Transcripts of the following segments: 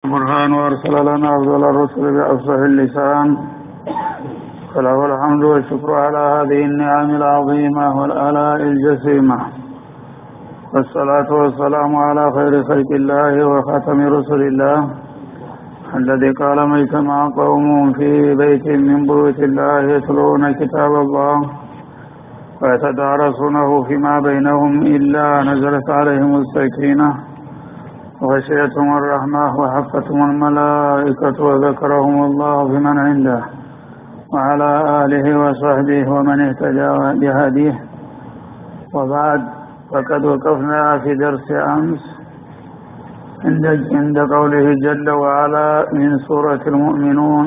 برهان وارسل لنا افضل الرسل بافصح اللسان فله الحمد والشكر على هذه النعم العظيمه والالاء الجسيمه والصلاه والسلام على خير خلق الله وخاتم رسل الله الذي قال ما اجتمع قوم في بيت من بيوت الله يتلون كتاب الله ويتدارسونه فيما بينهم إلا نزلت عليهم السكينة وغشيتهم الرحمة وحفتهم الملائكة وذكرهم الله بمن عنده وعلى آله وصحبه ومن اهتدى بهديه وبعد فقد وقفنا في درس أمس عند عند قوله جل وعلا من سورة المؤمنون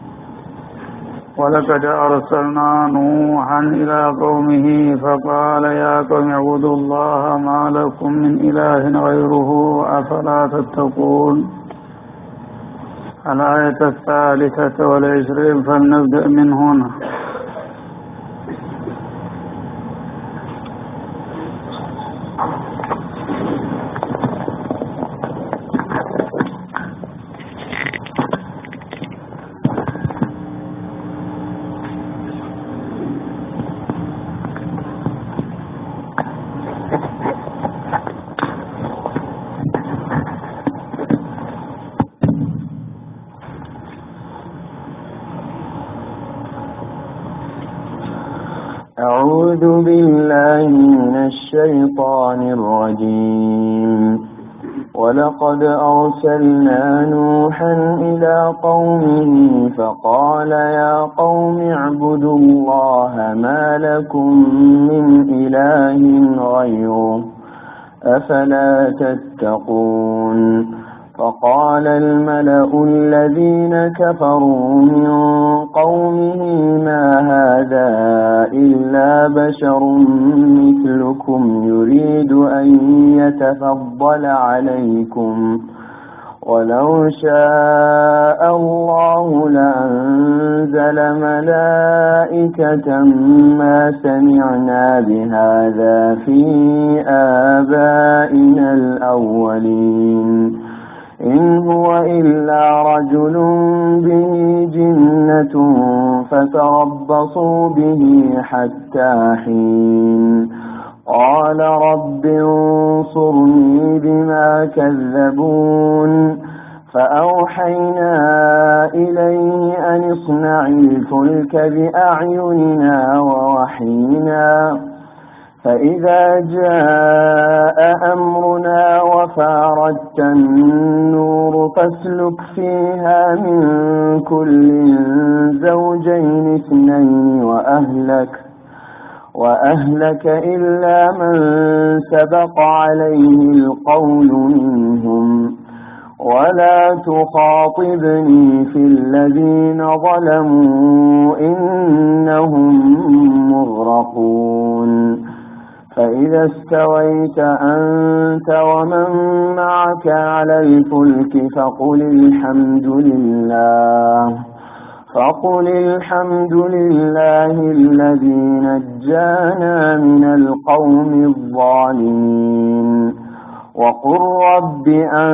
ولقد أرسلنا نوحا إلى قومه فقال يا قوم اعبدوا الله ما لكم من إله غيره أفلا تتقون الآية الثالثة والعشرين فلنبدأ من هنا أعوذ بالله من الشيطان الرجيم ولقد أرسلنا نوحا إلى قومه فقال يا قوم اعبدوا الله ما لكم من إله غيره أفلا تتقون فقال الملأ الذين كفروا من قومه ما هذا إلا بشر مثلكم يريد أن يتفضل عليكم ولو شاء الله لأنزل ملائكة ما سمعنا بهذا في آبائنا الأولين إن هو إلا رجل به جنة فتربصوا به حتى حين قال رب انصرني بما كذبون فأوحينا إليه أن اصنع الفلك بأعيننا ووحينا فإذا جاء أمرنا وفاردت النور فاسلك فيها من كل زوجين اثنين وأهلك وأهلك إلا من سبق عليه القول منهم ولا تخاطبني في الذين ظلموا إنهم مغرقون فإذا استويت أنت ومن معك على الفلك فقل الحمد لله فقل الحمد لله الذي نجانا من القوم الظالمين وقل رب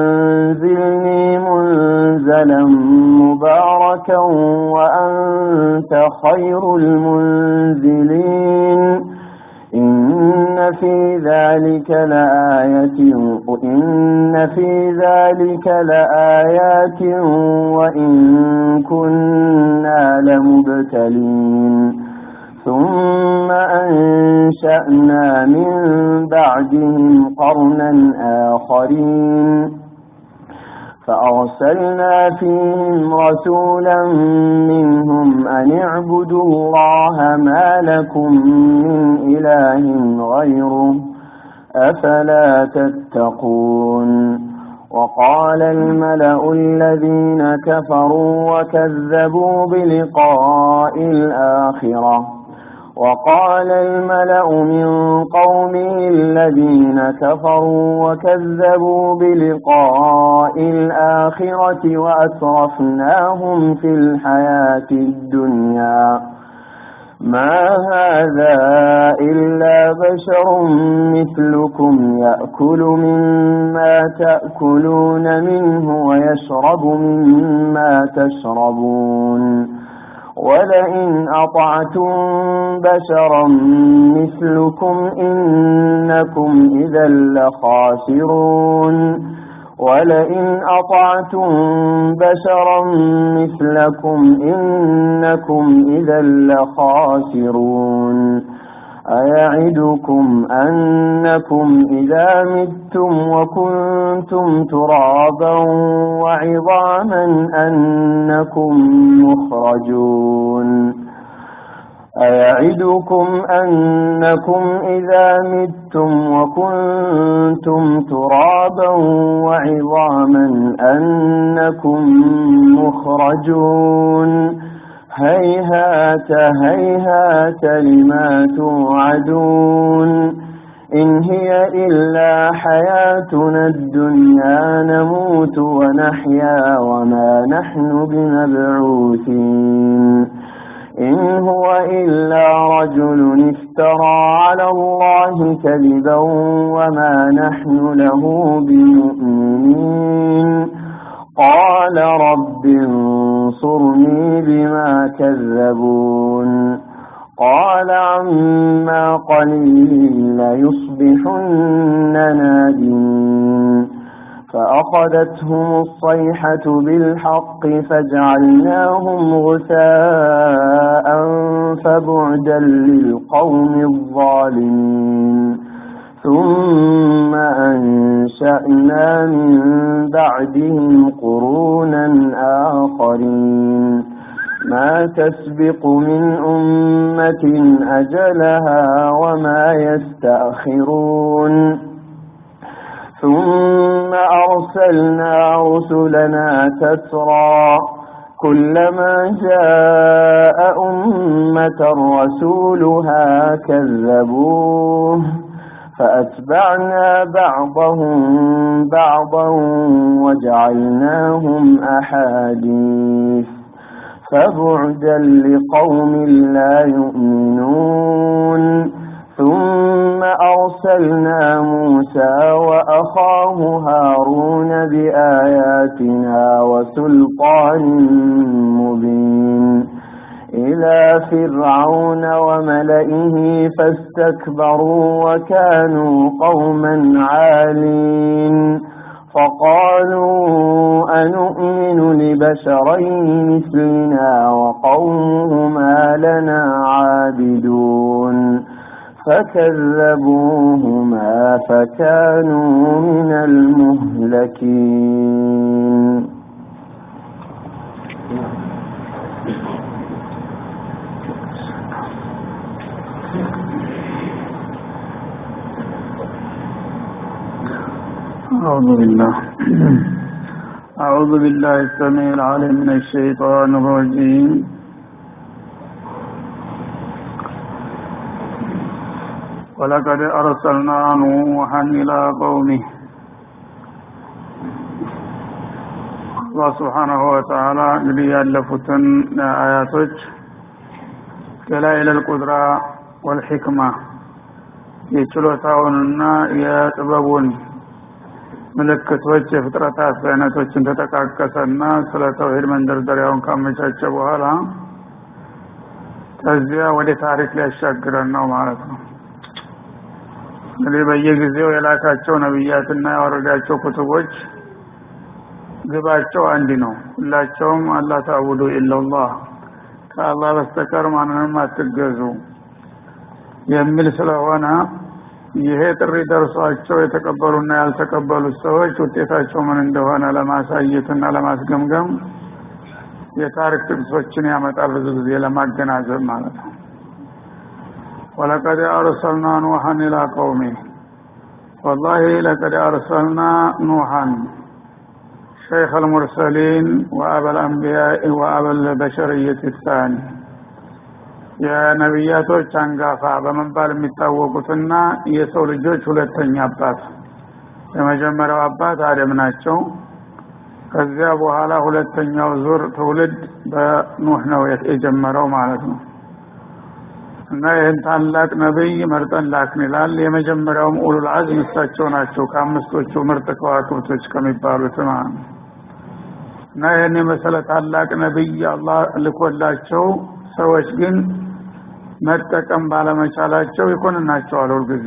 أنزلني منزلا مباركا وأنت خير المنزلين إن في ذلك لآية إن في ذلك لآيات وإن كنا لمبتلين ثم أنشأنا من بعدهم قرنا آخرين فأرسلنا فيهم رسولا منهم أن اعبدوا الله ما لكم من إله غيره أفلا تتقون وقال الملأ الذين كفروا وكذبوا بلقاء الآخرة وقال الملأ من قومه الذين كفروا وكذبوا بلقاء الآخرة وأسرفناهم في الحياة الدنيا ما هذا إلا بشر مثلكم يأكل مما تأكلون منه ويشرب مما تشربون ولئن أطعتم بشرا مثلكم إنكم إذا لخاسرون ولئن أطعتم بشرا مثلكم إنكم إذا لخاسرون أيعدكم أنكم إذا متم وكنتم ترابا وعظاما أنكم مخرجون أيعدكم أنكم إذا متم وكنتم ترابا وعظاما أنكم مخرجون هيهات هيهات لما توعدون إن هي إلا حياتنا الدنيا نموت ونحيا وما نحن بمبعوثين إن هو إلا رجل افترى على الله كذبا وما نحن له بمؤمنين قال رب انصرني بما كذبون قال عما قليل ليصبحن نادمين فأخذتهم الصيحة بالحق فجعلناهم غثاء فبعدا للقوم الظالمين ثم أنشأنا من بعدهم قرونا آخرين ما تسبق من أمة أجلها وما يستأخرون ثم أرسلنا رسلنا تترى كلما جاء أمة رسولها كذبوه فأتبعنا بعضهم بعضا وجعلناهم أحاديث فبعدا لقوم لا يؤمنون ثم أرسلنا موسى وأخاه هارون بآياتنا وسلطان مبين إلى فرعون وملئه فاستكبروا وكانوا قوما عالين فقالوا أنؤمن لبشرين مثلنا وقومهما لنا عابدون فكذبوهما فكانوا من المهلكين أعوذ بالله أعوذ بالله السميع العليم من الشيطان الرجيم ولقد أرسلنا نوحا إلى قومه አላህ ስብሓናሁ ወተዓላ እንግዲህ ያለፉትን አያቶች ደላኢለል ቁድራ ወልሕክማ የችሎታውንና የጥበቡን ምልክቶች የፍጥረታት አይነቶችን ተጠቃቀሰና ስለ ተውሂድ መንደርደሪያውን ካመቻቸ በኋላ ከዚያ ወደ ታሪክ ሊያሻግረን ነው ማለት ነው እንግዲህ በየጊዜው የላካቸው ነቢያትና ያወረዳቸው ኩቱቦች ግባቸው አንድ ነው ሁላቸውም አላህ ታቡዱ ኢላላህ ከአላህ በስተቀር ማንንም አትገዙ የሚል ስለሆነ ይሄ ጥሪ ደርሷቸው የተቀበሉና ያልተቀበሉት ሰዎች ውጤታቸው ምን እንደሆነ ለማሳየትና ለማስገምገም የታሪክ ጥቅሶችን ያመጣል ብዙ ጊዜ ለማገናዘብ ማለት ነው ወለቀድ አርሰልና ኑሐን ኢላ ቀውሚ ወላሂ ለቀድ አርሰልና ኑሐን شيخ المرسلين وأبا الأنبياء وأبا البشرية الثاني የነቢያቶች አንጋፋ በመባል የሚታወቁትና የሰው ልጆች ሁለተኛ አባት የመጀመሪያው አባት አደም ናቸው ከዚያ በኋላ ሁለተኛው ዙር ትውልድ በኑህ ነው የጀመረው ማለት ነው እና ይህን ታላቅ ነቢይ መርጠን ላክን ይላል የመጀመሪያውም ኡሉል አዝም እሳቸው ናቸው ከአምስቶቹ ምርጥ ከዋክብቶች ከሚባሉት ማለት ነው እና ይህን የመሰለ ታላቅ ነቢይ አላህ ልኮላቸው ሰዎች ግን መጠቀም ባለመቻላቸው ይኮንናቸዋል ሁልጊዜ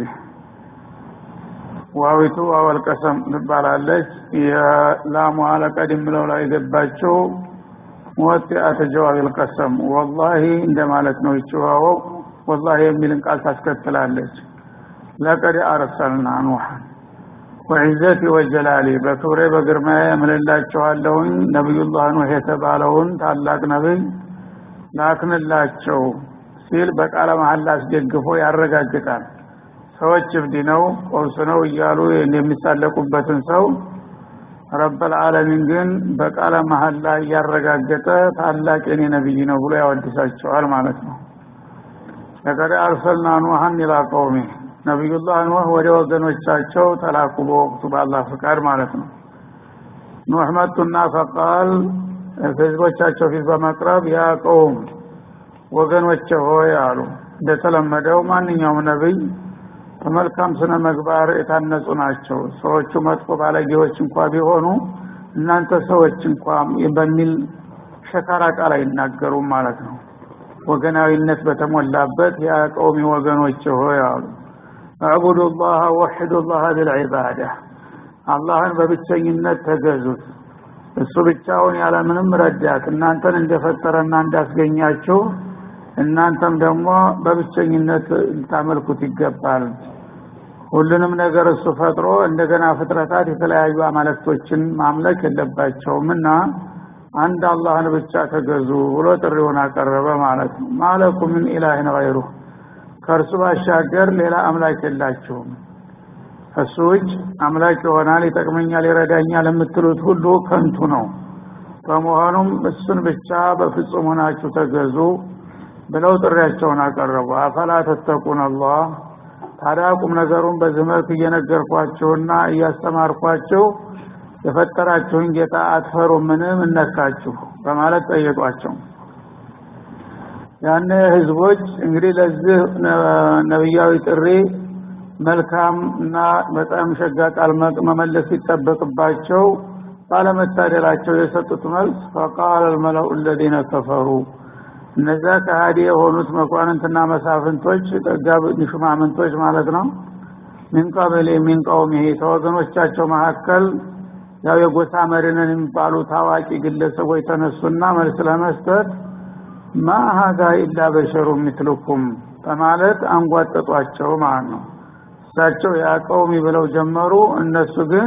ዋዊቱ አወልቀሰም ትባላለች የላሙ አለቀድ ምለው ላይ የገባቸው ሞት አተጀዋብ ልቀሰም ወላሂ እንደማለት ነው ይችዋወው ወላሂ የሚልን ቃል ታስከትላለች ለቀድ አርሰልና ኑሐን ወዕዘቲ ወጀላሊ በክብሬ በግርማዬ እምልላቸዋለሁኝ ነቢዩላህ ኑህ የተባለውን ታላቅ ነቢይ ላክንላቸው ሲል በቃለ መሐላ አስደግፎ ያረጋግጣል ሰዎች እብድ ነው ቆብስ ነው እያሉ የሚሳለቁበትን ሰው ረበል ዓለሚን ግን በቃለ መሐላ እያረጋገጠ ታላቅ የኔ ነቢይ ነው ብሎ ያወድሳቸዋል ማለት ነው ለቀድ አርሰልና ኑሐን ኢላ ቀውሚ ነቢዩላህ ኑህ ወደ ወገኖቻቸው ተላኩ በወቅቱ በአላህ ፍቃድ ማለት ነው ኑህ መጡና ፈቃል ህዝቦቻቸው ፊት በመቅረብ ያ ቀውም ወገኖቼ ሆይ አሉ እንደተለመደው ማንኛውም ነቢይ በመልካም ስነ ምግባር የታነጹ ናቸው ሰዎቹ መጥፎ ባለጌዎች እንኳ ቢሆኑ እናንተ ሰዎች እንኳ በሚል ሸካራ ቃል አይናገሩም ማለት ነው ወገናዊነት በተሞላበት ያ ቀውሚ ወገኖች ሆይ አሉ አዕቡዱ ላህ ወሕዱ ላህ ብልዕባዳ አላህን በብቸኝነት ተገዙት እሱ ብቻውን ያለምንም ረዳት እናንተን እንደፈጠረና እንዳስገኛችሁ እናንተም ደግሞ በብቸኝነት ልታመልኩት ይገባል ሁሉንም ነገር እሱ ፈጥሮ እንደገና ፍጥረታት የተለያዩ አማለክቶችን ማምለክ የለባቸውም እና አንድ አላህን ብቻ ተገዙ ብሎ ጥሪውን አቀረበ ማለት ነው ማለኩ ምን ኢላህን ገይሩ ከእርሱ ባሻገር ሌላ አምላክ የላችሁም እሱ ውጭ አምላክ ይሆናል ይጠቅመኛል ይረዳኛል የምትሉት ሁሉ ከንቱ ነው በመሆኑም እሱን ብቻ በፍጹም ሆናችሁ ተገዙ ብለው ጥሪያቸውን አቀረቡ አፈላ ተተቁን አላህ ታዲያ ቁም ነገሩን በዚህ መልክ እየነገርኳችሁና እያስተማርኳችሁ የፈጠራችሁን ጌታ አትፈሩ ምንም እነካችሁ በማለት ጠየቋቸው ያነ ህዝቦች እንግዲህ ለዚህ ነብያዊ ጥሪ መልካም እና በጣም ሸጋ ቃል መመለስ ሲጠበቅባቸው ባለመታደላቸው የሰጡት መልስ ፈቃል አልመለኡ ለዚነ ከፈሩ እነዛ ከሃዲ የሆኑት መኳንንትና መሳፍንቶች ጠጋብ ሹማምንቶች ማለት ነው ሚን ቀብል ሚን ቀውሚሂ ከወገኖቻቸው መካከል ያው የጎሳ መሪነን የሚባሉ ታዋቂ ግለሰቦች ተነሱና መልስ ለመስጠት ማ ሀዛ ኢላ በሸሩ ሚትልኩም በማለት አንጓጠጧቸው ማለት ነው እሳቸው ያ ቀውሚ ብለው ጀመሩ እነሱ ግን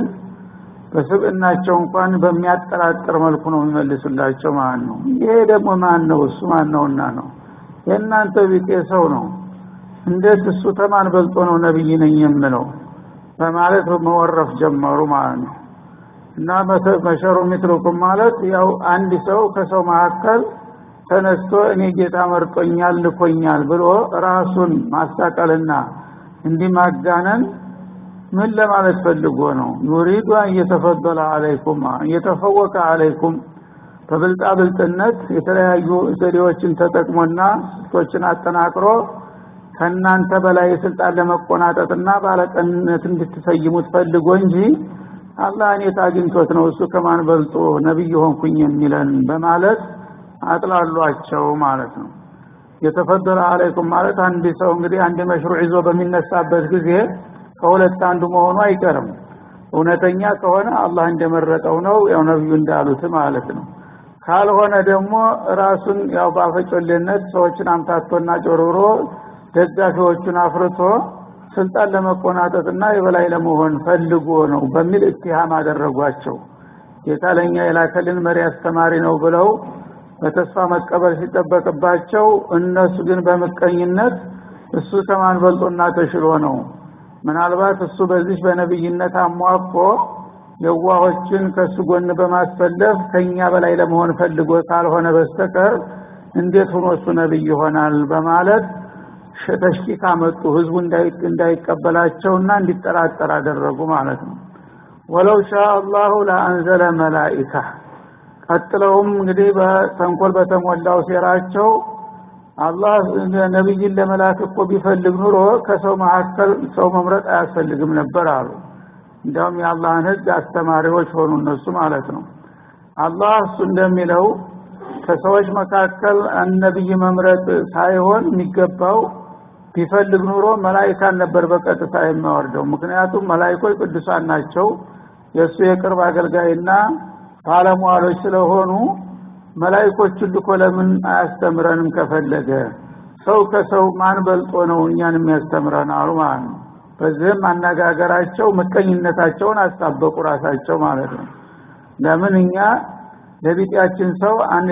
በስብዕናቸው እንኳን በሚያጠራጥር መልኩ ነው የሚመልሱላቸው ማለት ነው ይሄ ደግሞ ማን ነው እሱ ማን ነውና ነው የእናንተ ቢጤ ሰው ነው እንዴት እሱ ተማን በልጦ ነው ነብይ ነኝ የምለው በማለት መወረፍ ጀመሩ ማለት ነው እና መሸሩ ሚትልኩም ማለት ያው አንድ ሰው ከሰው መካከል ተነስቶ እኔ ጌታ መርጦኛል ልኮኛል ብሎ ራሱን ማስታቀልና እንዲህ ማጋነን ምን ለማለት ፈልጎ ነው ዩሪዱ አን እየተፈደለ አለይኩም እየተፈወቀ አለይኩም በብልጣ ብልጥነት የተለያዩ ዘዴዎችን ተጠቅሞና ስልቶችን አጠናቅሮ ከእናንተ በላይ የስልጣን ለመቆናጠጥና ባለቀንነት እንድትሰይሙት ፈልጎ እንጂ አላህ እኔት አግኝቶት ነው እሱ ከማን በልጦ ነቢይ ሆንኩኝ የሚለን በማለት አጥላሏቸው ማለት ነው የተፈደለ አለይኩም ማለት አንድ ሰው እንግዲህ አንድ መሽሩዕ ይዞ በሚነሳበት ጊዜ ከሁለት አንዱ መሆኑ አይቀርም እውነተኛ ከሆነ አላህ እንደመረጠው ነው ያው ነብዩ እንዳሉት ማለት ነው ካልሆነ ደግሞ ራሱን ያው ባፈጮሌነት ሰዎችን አምታቶና ጮርብሮ ደጋፊዎቹን አፍርቶ ስልጣን ለመቆናጠጥና የበላይ ለመሆን ፈልጎ ነው በሚል እትሃም አደረጓቸው ጌታ ለእኛ የላከልን መሪ አስተማሪ ነው ብለው በተስፋ መቀበል ሲጠበቅባቸው እነሱ ግን በምቀኝነት እሱ ከማን በልጦና ተሽሎ ነው ምናልባት እሱ በዚህ በነብይነት አሟቆ የዋሆችን ከሱ ጎን በማስፈለፍ ከኛ በላይ ለመሆን ፈልጎ ካልሆነ በስተቀር እንዴት ሆኖ እሱ ነብይ ይሆናል በማለት ተሽኪክ አመጡ ህዝቡ እንዳይቀበላቸውና እንዲጠራጠር አደረጉ ማለት ነው ወለው ሻ አላሁ ለአንዘለ መላኢካ ቀጥለውም እንግዲህ በተንኮል በተሞላው ሴራቸው አላህ ነቢይን ለመላክ እኮ ቢፈልግ ኑሮ ከሰው መካከል ሰው መምረጥ አያስፈልግም ነበር አሉ እንዲያውም የአላህን ህግ አስተማሪዎች ሆኑ እነሱ ማለት ነው አላህ እሱ እንደሚለው ከሰዎች መካከል ነቢይ መምረጥ ሳይሆን የሚገባው ቢፈልግ ኑሮ መላይካን ነበር በቀጥታ የሚያወርደው ምክንያቱም መላይኮች ቅዱሳን ናቸው የእሱ የቅርብ አገልጋይና ባለሟሎች ስለሆኑ መላይኮቹን ልኮ ለምን አያስተምረንም ከፈለገ ሰው ከሰው ማን በልጦ ነው እኛን የሚያስተምረን አሉ ማለት ነው በዚህም አነጋገራቸው ምቀኝነታቸውን አስታበቁ ራሳቸው ማለት ነው ለምን እኛ ለቢጤያችን ሰው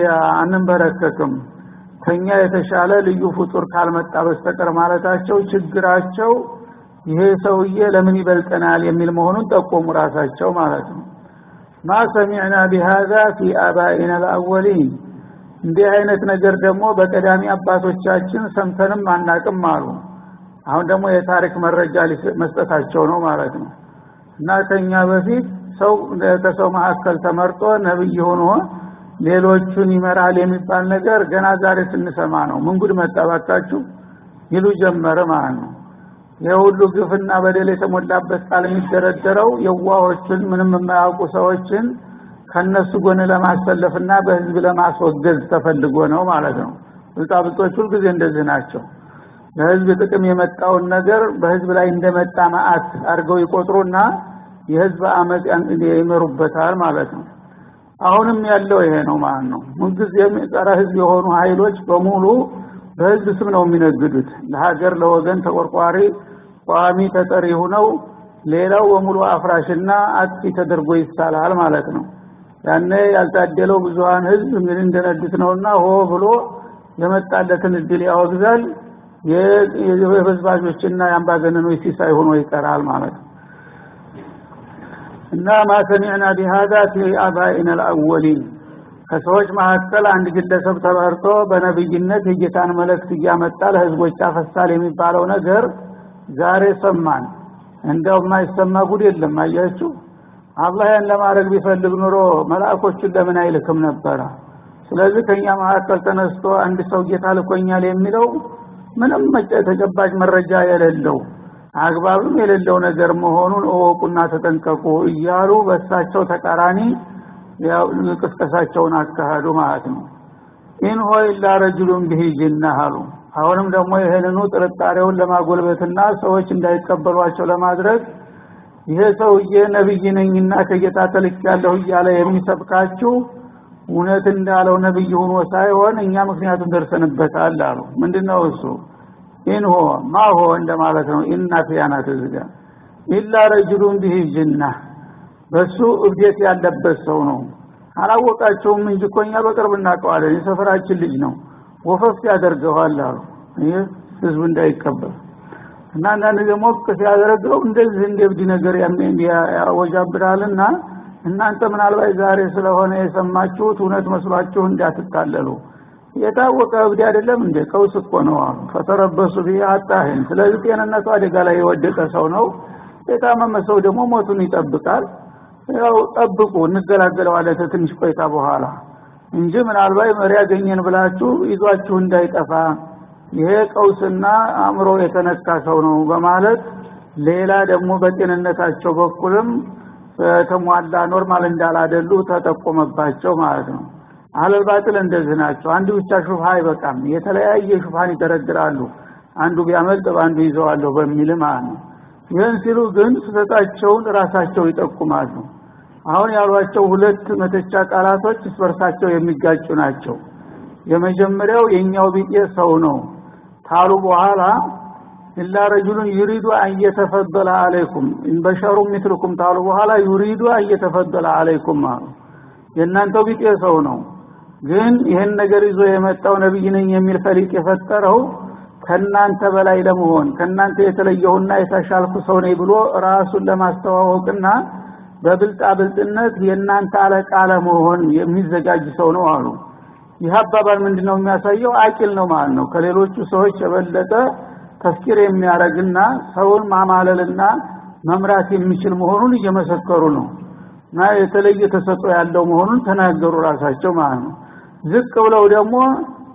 አንንበረከክም ከኛ የተሻለ ልዩ ፍጡር ካልመጣ በስተቀር ማለታቸው ችግራቸው ይሄ ሰውዬ ለምን ይበልጠናል የሚል መሆኑን ጠቆሙ ራሳቸው ማለት ነው ማ ሰሚዕና ቢሃዛ ፊ አባኢና ልአወሊን እንዲህ አይነት ነገር ደግሞ በቀዳሚ አባቶቻችን ሰምተንም አናቅም አሉ አሁን ደግሞ የታሪክ መረጃ መስጠታቸው ነው ማለት ነው እና ከኛ በፊት ሰው ከሰው መካከል ተመርጦ ነብይ ሆኖ ሌሎቹን ይመራል የሚባል ነገር ገና ዛሬ ስንሰማ ነው ምን ጉድ መጣባካችሁ ይሉ ጀመረ ማለት ነው የሁሉ ግፍና በደል የተሞላበት ቃል የሚደረደረው የዋሆችን ምንም የማያውቁ ሰዎችን ከነሱ ጎን ለማሰለፍና በህዝብ ለማስወገዝ ተፈልጎ ነው ማለት ነው ብልጣብልጦች ሁልጊዜ እንደዚህ ናቸው ለህዝብ ጥቅም የመጣውን ነገር በህዝብ ላይ እንደመጣ ማአት አድርገው ይቆጥሩና የህዝብ አመፅ ይመሩበታል ማለት ነው አሁንም ያለው ይሄ ነው ማለት ነው ምንጊዜም ጸረ ህዝብ የሆኑ ኃይሎች በሙሉ በህዝብ ስም ነው የሚነግዱት ለሀገር ለወገን ተቆርቋሪ ቋሚ ተጠሪ ሆነው ሌላው በሙሉ አፍራሽና አጥፊ ተደርጎ ይሳላል ማለት ነው ያኔ ያልታደለው ብዙሃን ህዝብ ምን እንደነዱት ነውና ሆ ብሎ የመጣለትን እድል ያወግዛል የበዝባዦችና የአምባገነኖች ሲሳይ ሆኖ ይቀራል ማለት ነው እና ማ ሰሚዕና ቢሃዛ ፊ አባኢና አልአወሊን ከሰዎች መካከል አንድ ግለሰብ ተመርጦ በነብይነት የጌታን መልእክት እያመጣ ለህዝቦች ያፈሳል የሚባለው ነገር ዛሬ ሰማን እንደው የማይሰማ ጉድ የለም አያችሁ አላህ ያን ለማድረግ ቢፈልግ ኑሮ መላእኮቹን ለምን አይልክም ነበረ ስለዚህ ከኛ መካከል ተነስቶ አንድ ሰው ጌታ ልኮኛል የሚለው ምንም ተጨባጭ መረጃ የሌለው አግባብም የሌለው ነገር መሆኑን እወቁና ተጠንቀቁ እያሉ በሳቸው ተቃራኒ ያው ቅስቀሳቸውን አካሄዱ ማለት ነው ኢን ሆ ኢላ ረጅሉን ብሂ ጅናህ አሉ አሁንም ደግሞ ይህንኑ ጥርጣሬውን ለማጎልበትና ሰዎች እንዳይቀበሏቸው ለማድረግ ይሄ ሰውዬ ነብይ ነኝና ከጌታ ተልክ ያለሁ እያለ የሚሰብካችሁ እውነት እንዳለው ነብይ ሆኖ ሳይሆን እኛ ምክንያቱም ደርሰንበታል አሉ ምንድነው እሱ ኢንሆ ማሆ እንደማለት ነው ኢና ፊያናት ዝጋ ኢላ ረጅሉን ቢሂ ጅና በሱ እብዴት ያለበት ሰው ነው አላወቃቸውም እንጂ እኮ እኛ በቅርብ እናውቀዋለን የሰፈራችን ልጅ ነው ወፈፍ ያደርገዋል አሉ ይህ ህዝብ እንዳይቀበል እና አንዳንድ ደግሞ ሲያደረገው እንደዚህ እንደ እብድ ነገር ያወጃብራልና እናንተ ምናልባት ዛሬ ስለሆነ የሰማችሁት እውነት መስሏችሁ እንዳትታለሉ የታወቀ እብድ አይደለም እንደ ቀውስ እኮ ነው አሉ ፈተረበሱ ቢህ አጣህን ስለዚህ ጤንነቱ አደጋ ላይ የወደቀ ሰው ነው የታመመ ሰው ደግሞ ሞቱን ይጠብቃል ያው ጠብቁ እንገላገለዋለን ትንሽ ቆይታ በኋላ እንጂ ምናልባት መሪ ያገኘን ብላችሁ ይዟችሁ እንዳይጠፋ ይሄ ቀውስና አእምሮ የተነካ ሰው ነው በማለት ሌላ ደግሞ በጤንነታቸው በኩልም በተሟላ ኖርማል እንዳላደሉ ተጠቆመባቸው ማለት ነው አህለል ባጥል እንደዚህ ናቸው አንድ ብቻ ሹፋ አይበቃም የተለያየ ሹፋን ይደረድራሉ አንዱ ቢያመልጥ በአንዱ ይዘዋለሁ በሚል ማለት ነው ይህን ሲሉ ግን ስህተታቸውን ራሳቸው ይጠቁማሉ አሁን ያሏቸው ሁለት መተቻ ቃላቶች እስበርሳቸው የሚጋጩ ናቸው የመጀመሪያው የኛው ቢጤ ሰው ነው ታሉ በኋላ ኢላ ረጁሉን ዩሪዱ አየተፈደለ አለይኩም በሸሩ ሚትልኩም ታሉ በኋላ ዩሪዱ አየተፈደለ አለይኩም አሉ የእናንተው ቢጤ ሰው ነው ግን ይህን ነገር ይዞ የመጣው ነብይ ነኝ የሚል ፈሊጥ የፈጠረው ከናንተ በላይ ለመሆን ከናንተ የተለየሁና የተሻልኩ ሰው ነኝ ብሎ ራሱን ለማስተዋወቅና በብልጣ ብልጥነት የእናንተ አለቃ ለመሆን የሚዘጋጅ ሰው ነው አሉ ይህ አባባል ምንድነው የሚያሳየው አቂል ነው ማለት ነው ከሌሎቹ ሰዎች የበለጠ ተፍኪር የሚያደርግና ሰውን ማማለልና መምራት የሚችል መሆኑን እየመሰከሩ ነው እና የተለየ ተሰጦ ያለው መሆኑን ተናገሩ ራሳቸው ማለት ነው ዝቅ ብለው ደግሞ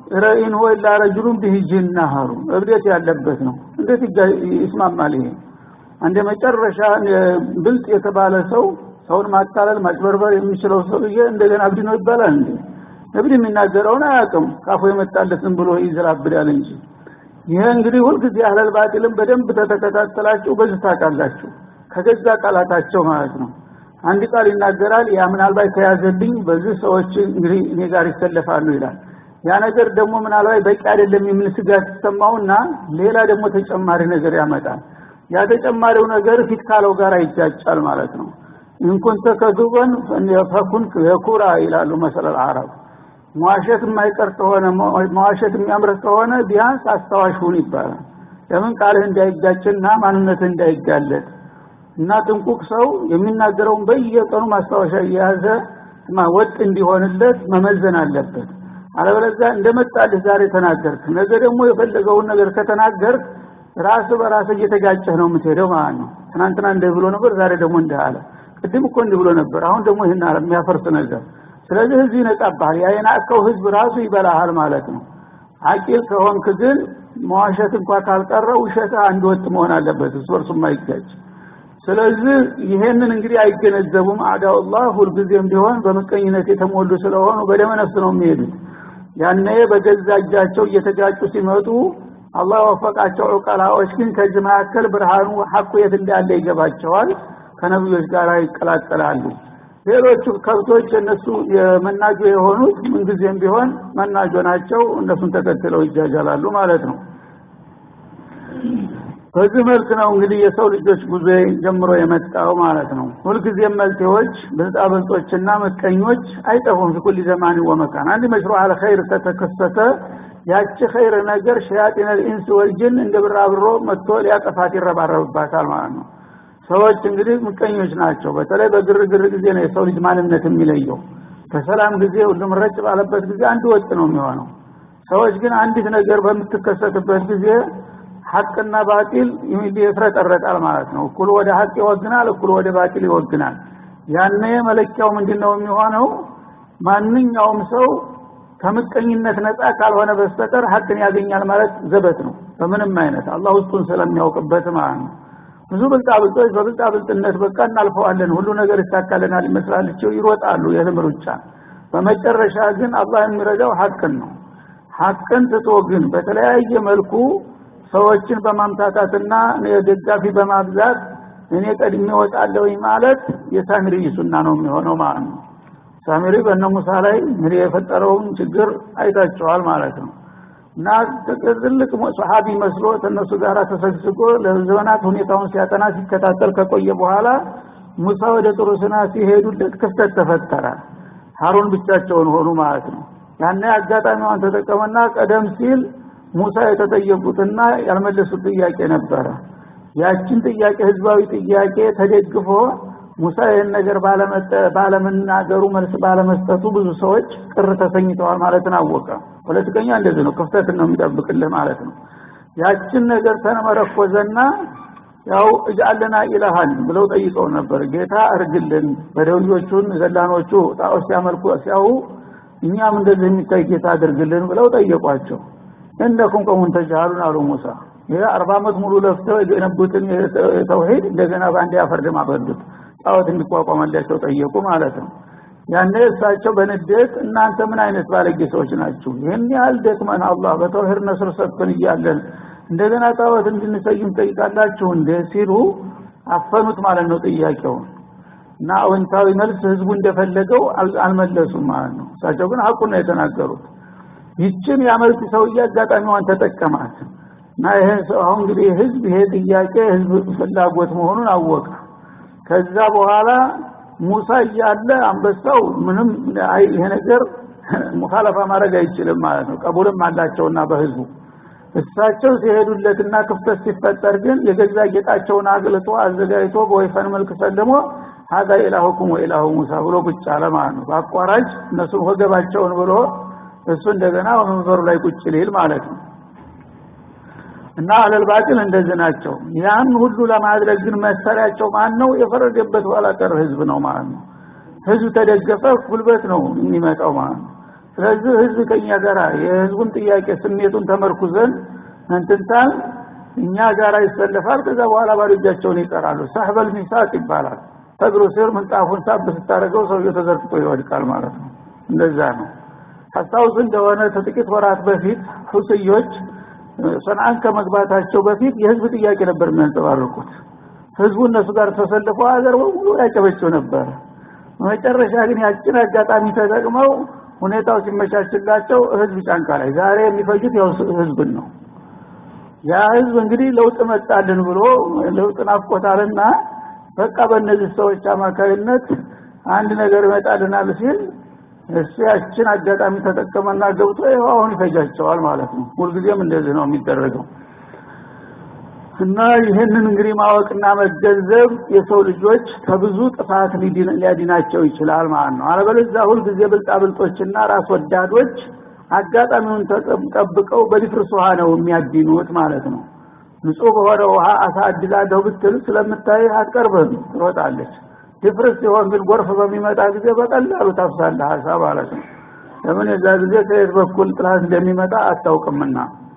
ረኢን ሁወ ኢላ ረጁሉን ቢሂ ጅና አሉ እብደት ያለበት ነው እንዴት ይስማማል ይሄ አንድ መጨረሻ ብልጥ የተባለ ሰው ሰውን ማታለል ማጭበርበር የሚችለው ሰውዬ እንደገና እብድ ነው ይባላል እንዴ እብድ የሚናገረውን አያውቅም ካፉ የመጣለት ዝም ብሎ ይዘላብዳል እንጂ ይሄ እንግዲህ ሁልጊዜ አህለል ባጢልም በደንብ ተተከታተላችሁ በዚህ ታውቃላችሁ ከገዛ ቃላታቸው ማለት ነው አንድ ቃል ይናገራል ያ ምናልባት ተያዘልኝ በዚህ ሰዎች እንግዲህ እኔ ጋር ይሰለፋሉ ይላል ያ ነገር ደግሞ ምናልባት በቂ አይደለም የሚል ስጋት ሲሰማውና ሌላ ደግሞ ተጨማሪ ነገር ያመጣል ያ ተጨማሪው ነገር ፊት ካለው ጋር ይጃጫል ማለት ነው እንኩንተ ከዱበን ፈኩን የኩራ ይላሉ መሰለል አረብ መዋሸት የማይቀር ከሆነ መዋሸት የሚያምርህ ከሆነ ቢያንስ አስታዋሽ ሁን ይባላል ለምን ቃልህ እንዳይጋጭና ማንነትህ እንዳይጋለጥ እና ጥንቁቅ ሰው የሚናገረውን በየቀኑ ማስታወሻ እየያዘ ወጥ እንዲሆንለት መመዘን አለበት አለበለዚያ እንደመጣልህ ዛሬ ተናገርክ ነገ ደግሞ የፈለገውን ነገር ከተናገርክ ራስ በራስ እየተጋጨህ ነው የምትሄደው ማለት ነው ትናንትና እንዲህ ብሎ ነበር ዛሬ ደግሞ እንዲህ አለ ቅድም እኮ እንዲህ ብሎ ነበር አሁን ደግሞ ይህን አለ የሚያፈርስ ነገር ስለዚህ ህዝብ ይነቃብሃል ያ የናቀው ህዝብ ራሱ ይበላሃል ማለት ነው አቂል ከሆንክ ግን መዋሸት እንኳ ካልቀረ ውሸትህ አንድ ወጥ መሆን አለበት እሱ እርሱ የማይጋጭ ስለዚህ ይሄንን እንግዲህ አይገነዘቡም አዳውላህ ሁልጊዜም ቢሆን በምቀኝነት የተሞሉ ስለሆኑ በደመ ነፍስ ነው የሚሄዱት ያኔ በገዛ እጃቸው እየተጋጩ ሲመጡ አላህ ወፈቃቸው ዑቀላዎች ግን ከዚህ መካከል ብርሃኑ ሐቁ የት እንዳለ ይገባቸዋል ከነብዮች ጋር ይቀላቀላሉ ሌሎቹ ከብቶች እነሱ የመናጆ የሆኑት ምንጊዜም ቢሆን መናጆ ናቸው እነሱን ተከትለው ይጃጃላሉ ማለት ነው በዚህ መልክ ነው እንግዲህ የሰው ልጆች ጉዞ ጀምሮ የመጣው ማለት ነው ሁልጊዜም መልቴዎች ብልጣብልጦችና ምቀኞች አይጠፉም ፊኩል ዘማን ወመካን አንድ መሽሮ አለ ኸይር ከተከሰተ ያቺ ኸይር ነገር ሸያጢን ልኢንስ ወልጅን እንደ ብራብሮ መጥቶ ሊያጠፋት ይረባረብባታል ማለት ነው ሰዎች እንግዲህ ምቀኞች ናቸው በተለይ በግርግር ጊዜ ነው የሰው ልጅ ማንነት የሚለየው በሰላም ጊዜ ሁሉም ረጭ ባለበት ጊዜ አንድ ወጥ ነው የሚሆነው ሰዎች ግን አንዲት ነገር በምትከሰትበት ጊዜ ሐቅና ባጢል ይፍረጠረጣል ማለት ነው እኩል ወደ ሐቅ ይወግናል እኩል ወደ ባጢል ይወግናል ያኔ መለኪያው ምንድነው የሚሆነው ማንኛውም ሰው ከምቀኝነት ነፃ ካልሆነ በስተቀር ሐቅን ያገኛል ማለት ዘበት ነው በምንም አይነት አላህ ውስጡን ስለሚያውቅበት ማለት ነው ብዙ ብልጣብልጦች በብልጣብልጥነት በቃ እናልፈዋለን ሁሉ ነገር ይሳካልናል ይመስላልቸው ይሮጣሉ የህልም ሩጫ በመጨረሻ ግን አላህ የሚረዳው ሐቅን ነው ሐቅን ትቶ ግን በተለያየ መልኩ ሰዎችን በማምታታትና ደጋፊ በማብዛት እኔ ቀድሜ ወጣለሁኝ ማለት የሳሚሪ ሱና ነው የሚሆነው ማለት ነው ሳሚሪ በእነ ሙሳ ላይ እንግዲህ የፈጠረውን ችግር አይታቸዋል ማለት ነው እና ትልቅ ሰሃቢ መስሎ ከእነሱ ጋር ተሰግስጎ ለዘመናት ሁኔታውን ሲያጠና ሲከታተል ከቆየ በኋላ ሙሳ ወደ ጥሩ ስና ሲሄዱለት ክፍተት ተፈጠረ ሀሩን ብቻቸውን ሆኑ ማለት ነው ያኔ አጋጣሚዋን ተጠቀመና ቀደም ሲል ሙሳ የተጠየቁትና ያልመለሱት ጥያቄ ነበረ ያችን ጥያቄ ህዝባዊ ጥያቄ ተደግፎ ሙሳ ይህን ነገር ባለመናገሩ መልስ ባለመስጠቱ ብዙ ሰዎች ቅር ተሰኝተዋል ማለትን አወቀ ፖለቲከኛ እንደዚህ ነው ክፍተትን ነው የሚጠብቅልህ ማለት ነው ያችን ነገር ተመረኮዘና ያው እጃለና ኢላሃን ብለው ጠይቀው ነበር ጌታ እርግልን በደውዮቹን ዘላኖቹ ጣዖት ሲያመልኩ ሲያው እኛም እንደዚህ የሚታይ ጌታ አድርግልን ብለው ጠየቋቸው እነኩም ቀሙን ተጃሉን አሉ ሙሳ ይሄ አርባ ዓመት ሙሉ ለፍተው የገነቡትን ተውሂድ እንደገና በአንድ ያፈርድም አበዱት ጣዖት እንዲቋቋመላቸው ጠየቁ ማለት ነው ያኔ እሳቸው በንዴት እናንተ ምን አይነት ባለጌ ሰዎች ናችሁ ይህን ያህል ደክመን አላህ በተውሂድ ነስር ሰጥቶን እያለን እንደገና ጣዖት እንድንሰይም ጠይቃላችሁ እንደ ሲሉ አፈኑት ማለት ነው ጥያቄውን እና አዎንታዊ መልስ ህዝቡ እንደፈለገው አልመለሱም ማለት ነው እሳቸው ግን ሀቁን ነው የተናገሩት ይችን ያመልክ ሰውዬ አጋጣሚዋን ተጠቀማት እና ይሄ ሰው አሁን እንግዲህ ህዝብ ይሄ ጥያቄ ህዝብ ፍላጎት መሆኑን አወቀ ከዛ በኋላ ሙሳ እያለ አንበሳው ምንም ይሄ ነገር ሙኻለፋ ማድረግ አይችልም ማለት ነው ቀቡልም አላቸውና በህዝቡ እሳቸው ሲሄዱለትና ክፍተት ሲፈጠር ግን የገዛ ጌጣቸውን አግልጦ አዘጋጅቶ በወይፈን መልክ ሰልሞ ሀዛ ኢላሁኩም ወኢላሁ ሙሳ ብሎ ቁጭ አለ ማለት ነው በአቋራጭ እነሱን ወገባቸውን ብሎ እሱ እንደገና ወንበሩ ላይ ቁጭ ሊል ማለት ነው እና አለል ባጢል እንደዚህ ናቸው ያን ሁሉ ለማድረግ ግን መሰሪያቸው ማን ነው የፈረደበት ኋላ ቀር ህዝብ ነው ማለት ነው ህዝብ ተደገፈ ጉልበት ነው የሚመጣው ማለት ነው ስለዚህ ህዝብ ከኛ ጋር የህዝቡን ጥያቄ ስሜቱን ተመርኩዘን እንትንታል እኛ ጋር ይሰለፋል ከዛ በኋላ ባዶ እጃቸውን ይቀራሉ ሳህበል ሚሳቅ ይባላል ተግሩ ስር ምንጣፉን ሳብ ስታደርገው ሰውየው ተዘርግቶ ይወድቃል ማለት ነው እንደዛ ነው ታስታውስ እንደሆነ ከጥቂት ወራት በፊት ሁስዮች ሰንዓን ከመግባታቸው በፊት የህዝብ ጥያቄ ነበር የሚያንጸባርቁት ህዝቡ እነሱ ጋር ተሰልፎ ሀገር በሙሉ ያጨበጭው ነበር መጨረሻ ግን ያችን አጋጣሚ ተጠቅመው ሁኔታው ሲመቻችላቸው ህዝብ ጫንቃ ላይ ዛሬ የሚፈጁት ያው ህዝብን ነው ያ ህዝብ እንግዲህ ለውጥ መጣልን ብሎ ለውጥ ናፍቆታልና በቃ በእነዚህ ሰዎች አማካይነት አንድ ነገር ይመጣልናል ሲል እሱ ያችን አጋጣሚ ተጠቀመና ገብቶ ይኸው አሁን ይፈጃቸዋል ማለት ነው ሁልጊዜም እንደዚህ ነው የሚደረገው እና ይህንን እንግዲህ ማወቅና መገንዘብ የሰው ልጆች ከብዙ ጥፋት ሊያድናቸው ይችላል ማለት ነው አለበለዚያ ሁልጊዜ ብልጣብልጦችና ራስ ወዳዶች አጋጣሚውን ጠብቀው በድፍርስ ውሃ ነው የሚያድኑት ማለት ነው ንጹህ በሆነ ውሃ አሳድላለሁ ብትል ስለምታይ አትቀርብም ትሮጣለች ድፍርስ ሲሆን ግን ጎርፍ በሚመጣ ጊዜ በቀላሉ ታፍሳለህ ሀሳብ ማለት ነው ለምን የዛ ጊዜ ከየት በኩል ጥላት እንደሚመጣ አታውቅምና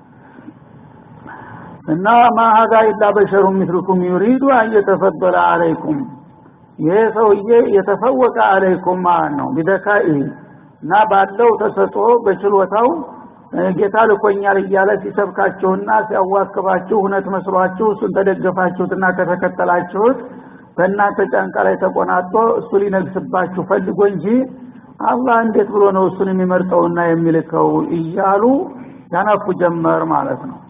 እና ማሀዛ ኢላ በሸሩ ሚስሉኩም ዩሪዱ አን የተፈበለ አለይኩም ይሄ ሰውዬ የተፈወቀ አለይኩም ማለት ነው ቢደካኢ እና ባለው ተሰጦ በችሎታው ጌታ ልኮኛል እያለ ሲሰብካችሁና ሲያዋክባችሁ እውነት መስሏችሁ እሱን ተደገፋችሁትና ከተከተላችሁት በእናንተ ጫንቃ ላይ ተቆናጦ እሱ ሊነግስባችሁ ፈልጎ እንጂ አላህ እንዴት ብሎ ነው እሱን የሚመርጠውና የሚልከው እያሉ ያነፉ ጀመር ማለት ነው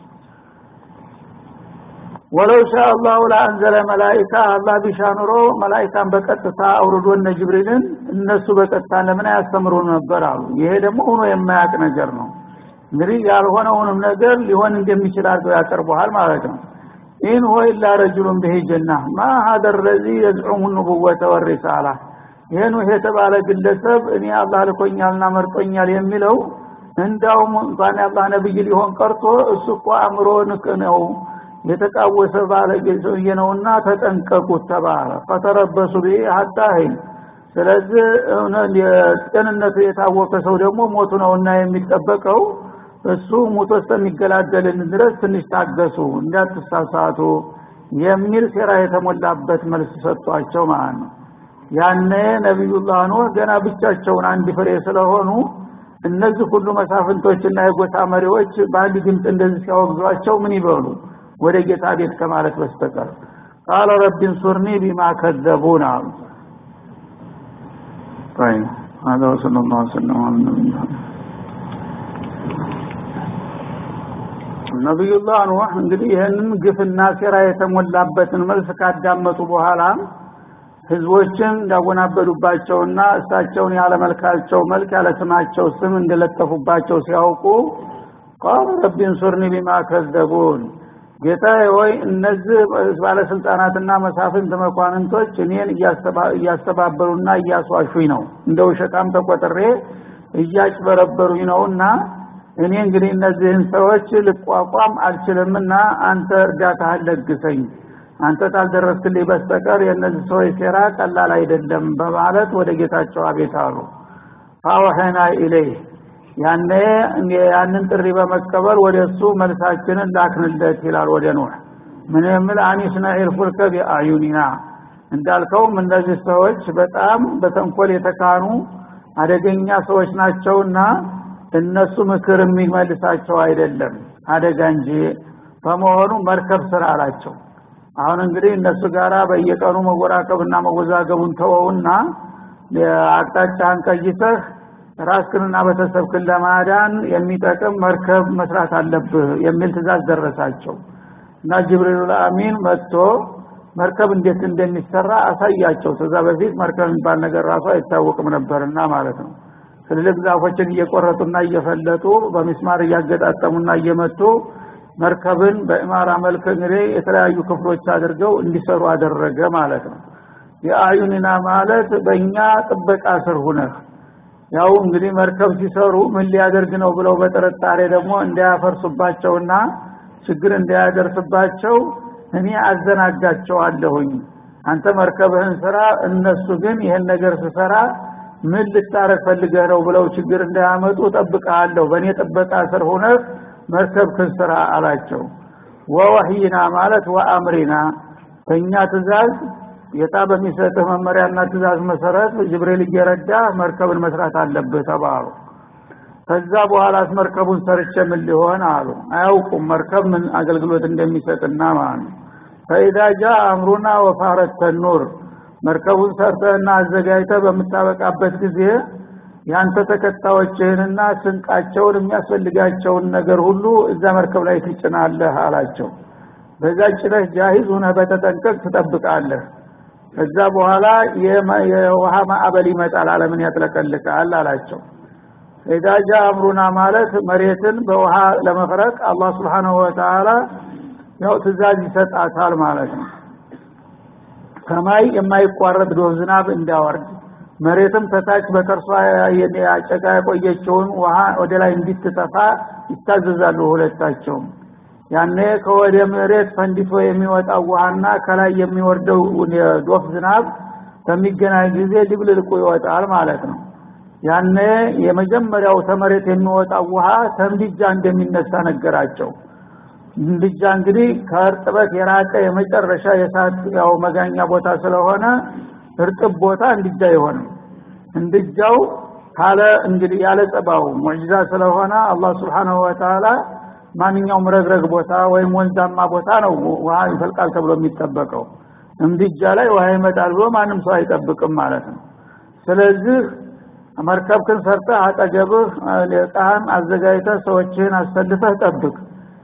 ወለው ሻ አላሁ ለአንዘለ መላይካ አላህ ቢሻ ኑሮ መላይካን በቀጥታ አውርዶ እነ ጅብሪልን እነሱ በቀጥታ ለምን አያስተምሩ ነበር አሉ ይሄ ደግሞ ሆኖ የማያውቅ ነገር ነው እንግዲህ ያልሆነውንም ነገር ሊሆን እንደሚችል አድርገው ያቀርበዋል ማለት ነው ኢን ሆ ኢላ ረጁሉን ብሄ ጀና ማ ሀደ ረዚ የዝዑሙ ንቡወተ ወሪሳላ ይህን የተባለ ግለሰብ እኔ አላህ ልኮኛልና መርጦኛል የሚለው እንዳውም እንኳን የአላህ ነብይ ሊሆን ቀርቶ እሱ እኮ አእምሮ ንቅ ነው የተቃወሰ ባለጌ ሰውዬ ነውና ተጠንቀቁት ተባለ ፈተረበሱ ቢ ሀታ ሂን ስለዚህ ጤንነቱ የታወቀ ሰው ደግሞ ሞቱ ነውና የሚጠበቀው እሱ ሙቶ እስከሚገላገልን ድረስ ትንሽ ታገሱ እንዳትሳሳቱ የሚል ሴራ የተሞላበት መልስ ሰጧቸው ማለት ነው ያነ ነቢዩላህ ኑህ ገና ብቻቸውን አንድ ፍሬ ስለሆኑ እነዚህ ሁሉ መሳፍንቶችና የጎሳ መሪዎች በአንድ ድምፅ እንደዚህ ሲያወግዟቸው ምን ይበሉ ወደ ጌታ ቤት ከማለት በስተቀር ቃለ ረቢ እንሱርኒ ቢማ ከዘቡን አሉ طيب هذا وصلى الله وسلم على النبي ነቢዩላህ ኑህ እንግዲህ ይህንን ግፍና ሴራ የተሞላበትን መልስ ካዳመጡ በኋላ ህዝቦችን እንዳወናበዱባቸውና እሳቸውን ያለ መልካቸው መልክ ያለ ስማቸው ስም እንደለጠፉባቸው ሲያውቁ ቃሉ ረቢ እንሱርኒ ቢማ ከዘቡን ጌታ ሆይ እነዚህ ባለስልጣናትና መሳፍንት መኳንንቶች እኔን እያስተባበሩና እያስዋሹኝ ነው እንደ ውሸታም ተቆጥሬ እያጭበረበሩኝ ነውና እኔ እንግዲህ እነዚህን ሰዎች ልቋቋም አልችልምና አንተ እርዳታህን ለግሰኝ አንተ ታልደረስክልኝ በስተቀር የእነዚህ ሰዎች ሴራ ቀላል አይደለም በማለት ወደ ጌታቸው አቤት አሉ ፋወሐና ኢለይህ ያኔ ያንን ጥሪ በመቀበል ወደ እሱ መልሳችንን ላክንለት ይላል ወደ ኑህ ምን የምል አኒስናኢል ፉልከ ቢአዩኒና እንዳልከውም እነዚህ ሰዎች በጣም በተንኮል የተካኑ አደገኛ ሰዎች ናቸውና እነሱ ምክር የሚመልሳቸው አይደለም አደጋ እንጂ በመሆኑ መርከብ ስራ አላቸው አሁን እንግዲህ እነሱ ጋራ በየቀኑ መወራከብና መወዛገቡን ተወውና አቅጣጫህን ቀይሰህ ራስክንና ቤተሰብክን ለማዳን የሚጠቅም መርከብ መስራት አለብህ የሚል ትእዛዝ ደረሳቸው እና ጅብሪል አሚን መጥቶ መርከብ እንዴት እንደሚሰራ አሳያቸው ከዛ በፊት መርከብ የሚባል ነገር ራሱ አይታወቅም ነበርና ማለት ነው ትልልቅ ዛፎችን እየቆረጡና እየፈለጡ በሚስማር እያገጣጠሙና እየመቱ መርከብን በኢማራ መልክ እንግዲህ የተለያዩ ክፍሎች አድርገው እንዲሰሩ አደረገ ማለት ነው የአዩኒና ማለት በእኛ ጥበቃ ስር ሁነህ ያው እንግዲህ መርከብ ሲሰሩ ምን ሊያደርግ ነው ብለው በጥርጣሬ ደግሞ እንዳያፈርሱባቸውና ችግር እንዳያደርስባቸው እኔ አዘናጋቸዋለሁኝ አንተ መርከብህን ስራ እነሱ ግን ይህን ነገር ስሰራ ምን ልታረግ ፈልገህ ነው ብለው ችግር እንዳያመጡ ጠብቀሃለሁ በእኔ ጥበቃ ስር ሆነህ መርከብክን ስራ አላቸው ወወህይና ማለት ወአምሪና በእኛ ትእዛዝ ጌታ በሚሰጥህ መመሪያና ትእዛዝ መሰረት ጅብሪል እየረዳ መርከብን መስራት አለብህ ተባሉ ከዛ በኋላስ መርከቡን ሰርቼ ምን ሊሆን አሉ አያውቁም መርከብ ምን አገልግሎት እንደሚሰጥና ማለት ነው ፈኢዛ ጃ አምሩና ወፋረት ተኑር መርከቡን ሰርተህና አዘጋጅተህ በምታበቃበት ጊዜ ያንተ ተከታዮችህንና ስንቃቸውን የሚያስፈልጋቸውን ነገር ሁሉ እዛ መርከብ ላይ ትጭናለህ አላቸው በዛ ጭነህ ጃሂዝ ሁነህ በተጠንቀቅ ትጠብቃለህ ከዛ በኋላ የውሃ ማዕበል ይመጣል አለምን ያጥለቀልቃል አላቸው ኢዳጃ አምሩና ማለት መሬትን በውሃ ለመፍረቅ አላህ Subhanahu Wa Ta'ala ያው ትእዛዝ ይሰጣታል ማለት ነው ሰማይ የማይቋረጥ ዶፍ ዝናብ እንዳወርድ መሬትም ከታች በከርሷ ያጨቃ የቆየችውን ውሃ ወደ ላይ እንዲትተፋ ይታዘዛሉ ሁለታቸውም ያኔ ከወደ መሬት ፈንዲቶ የሚወጣው ውሃና ከላይ የሚወርደው ዶፍ ዝናብ በሚገናኝ ጊዜ ድብልልቁ ይወጣል ማለት ነው ያኔ የመጀመሪያው ተመሬት የሚወጣው ውሃ ተምድጃ እንደሚነሳ ነገራቸው እንድጃ እንግዲህ ከእርጥበት የራቀ የመጨረሻ የሳት ያው መጋኛ ቦታ ስለሆነ እርጥብ ቦታ እንድጃ አይሆንም እንድጃው ካለ እንግዲህ ያለ ጸባው ሙዕጂዛ ስለሆነ አላህ Subhanahu Wa Ta'ala ማንኛውም ረግረግ ቦታ ወይም ወንዛማ ቦታ ነው ውሃ ይፈልቃል ተብሎ የሚጠበቀው እንድጃ ላይ ውሃ ይመጣል ብሎ ማንም ሰው አይጠብቅም ማለት ነው ስለዚህ መርከብክን ሰርተህ አጠገብህ ዕቃህን አዘጋጅተህ ሰዎችህን አሰልፈህ ጠብቅ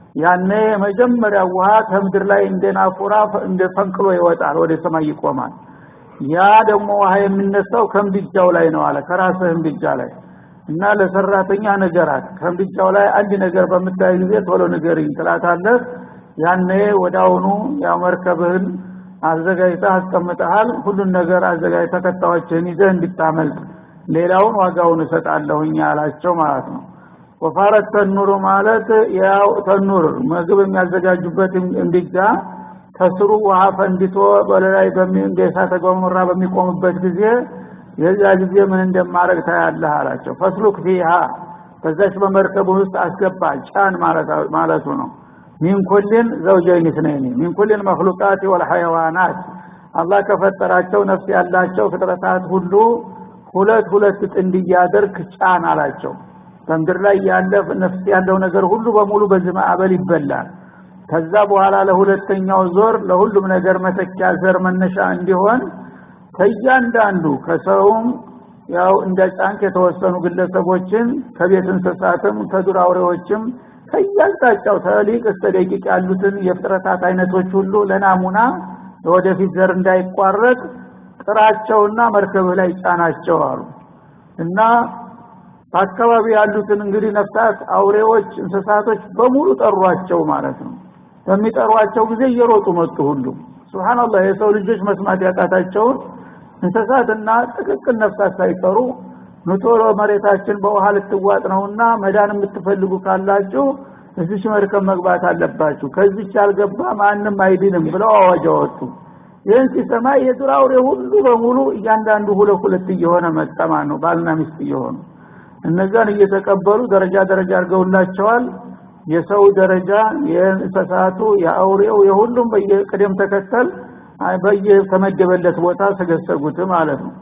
ያኔ የመጀመሪያ ውሃ ከምድር ላይ እንደ ናፉራ እንደ ፈንቅሎ ይወጣል ወደ ሰማይ ይቆማል ያ ደግሞ ውሃ የሚነሳው ከምድጃው ላይ ነው አለ ከራስህ ምድጃ ላይ እና ለሰራተኛ ነገራት ከምድጃው ላይ አንድ ነገር በምታይ ጊዜ ቶሎ ንገሪኝ ትላታለህ ያኔ ወዳውኑ ያው መርከብህን አዘጋጅተህ አስቀምጠሃል ሁሉን ነገር አዘጋጅተህ ተከታዮችህን ይዘህ እንድታመልጥ ሌላውን ዋጋውን እሰጣለሁኝ አላቸው ማለት ነው ወፋረት ተኑሩ ማለት ያው ተኑር ምግብ የሚያዘጋጁበት እንድጃ ከስሩ ውሃ ፈንድቶ በላይ እንደ እሳተ ገሞራ በሚቆምበት ጊዜ የዛ ጊዜ ምን እንደማረግ ታያለህ አላቸው ፈስሉክ ፊሃ በዛች በመርከቡ ውስጥ አስገባ ጫን ማለቱ ነው ሚን ኩልን ዘውጀይን ስነይኒ ሚን ኩልን መክሉቃት ወልሐይዋናት አላህ ከፈጠራቸው ነፍስ ያላቸው ፍጥረታት ሁሉ ሁለት ሁለት ጥንድ እያደርግ ጫን አላቸው በምድር ላይ ያለ ነፍስ ያለው ነገር ሁሉ በሙሉ በዚህ ማዕበል ይበላል ከዛ በኋላ ለሁለተኛው ዞር ለሁሉም ነገር መተኪያ ዘር መነሻ እንዲሆን ከእያንዳንዱ ከሰውም ያው እንደ ጫንክ የተወሰኑ ግለሰቦችን ከቤት እንስሳትም ከዱር አውሬዎችም ከያልጣጫው ተሊቅ እስከ ደቂቅ ያሉትን የፍጥረታት አይነቶች ሁሉ ለናሙና ለወደፊት ዘር እንዳይቋረጥ ጥራቸውና መርከብህ ላይ ጫናቸው አሉ እና በአካባቢ ያሉትን እንግዲህ ነፍሳት አውሬዎች እንስሳቶች በሙሉ ጠሯቸው ማለት ነው በሚጠሯቸው ጊዜ እየሮጡ መጡ ሁሉ ሱብሃንአላህ የሰው ልጆች መስማት ያቃታቸውን እንስሳትና ጥቅቅል ነፍሳት ሳይቀሩ ንቶሎ መሬታችን በውሃ ልትዋጥ ነውና መዳን የምትፈልጉ ካላችሁ እዚች መርከብ መግባት አለባችሁ ከዚች ያልገባ ማንም አይድንም ብለው አዋጅ አወጡ ይህን ሲሰማ የዱር አውሬ ሁሉ በሙሉ እያንዳንዱ ሁለት ሁለት እየሆነ መጠማ ነው ባልና ሚስት እየሆኑ እነዛን እየተቀበሉ ደረጃ ደረጃ አድርገውላቸዋል የሰው ደረጃ የእንስሳቱ የአውሬው የሁሉም በየቅደም ተከተል በየተመደበለት ቦታ ተገሰጉት ማለት ነው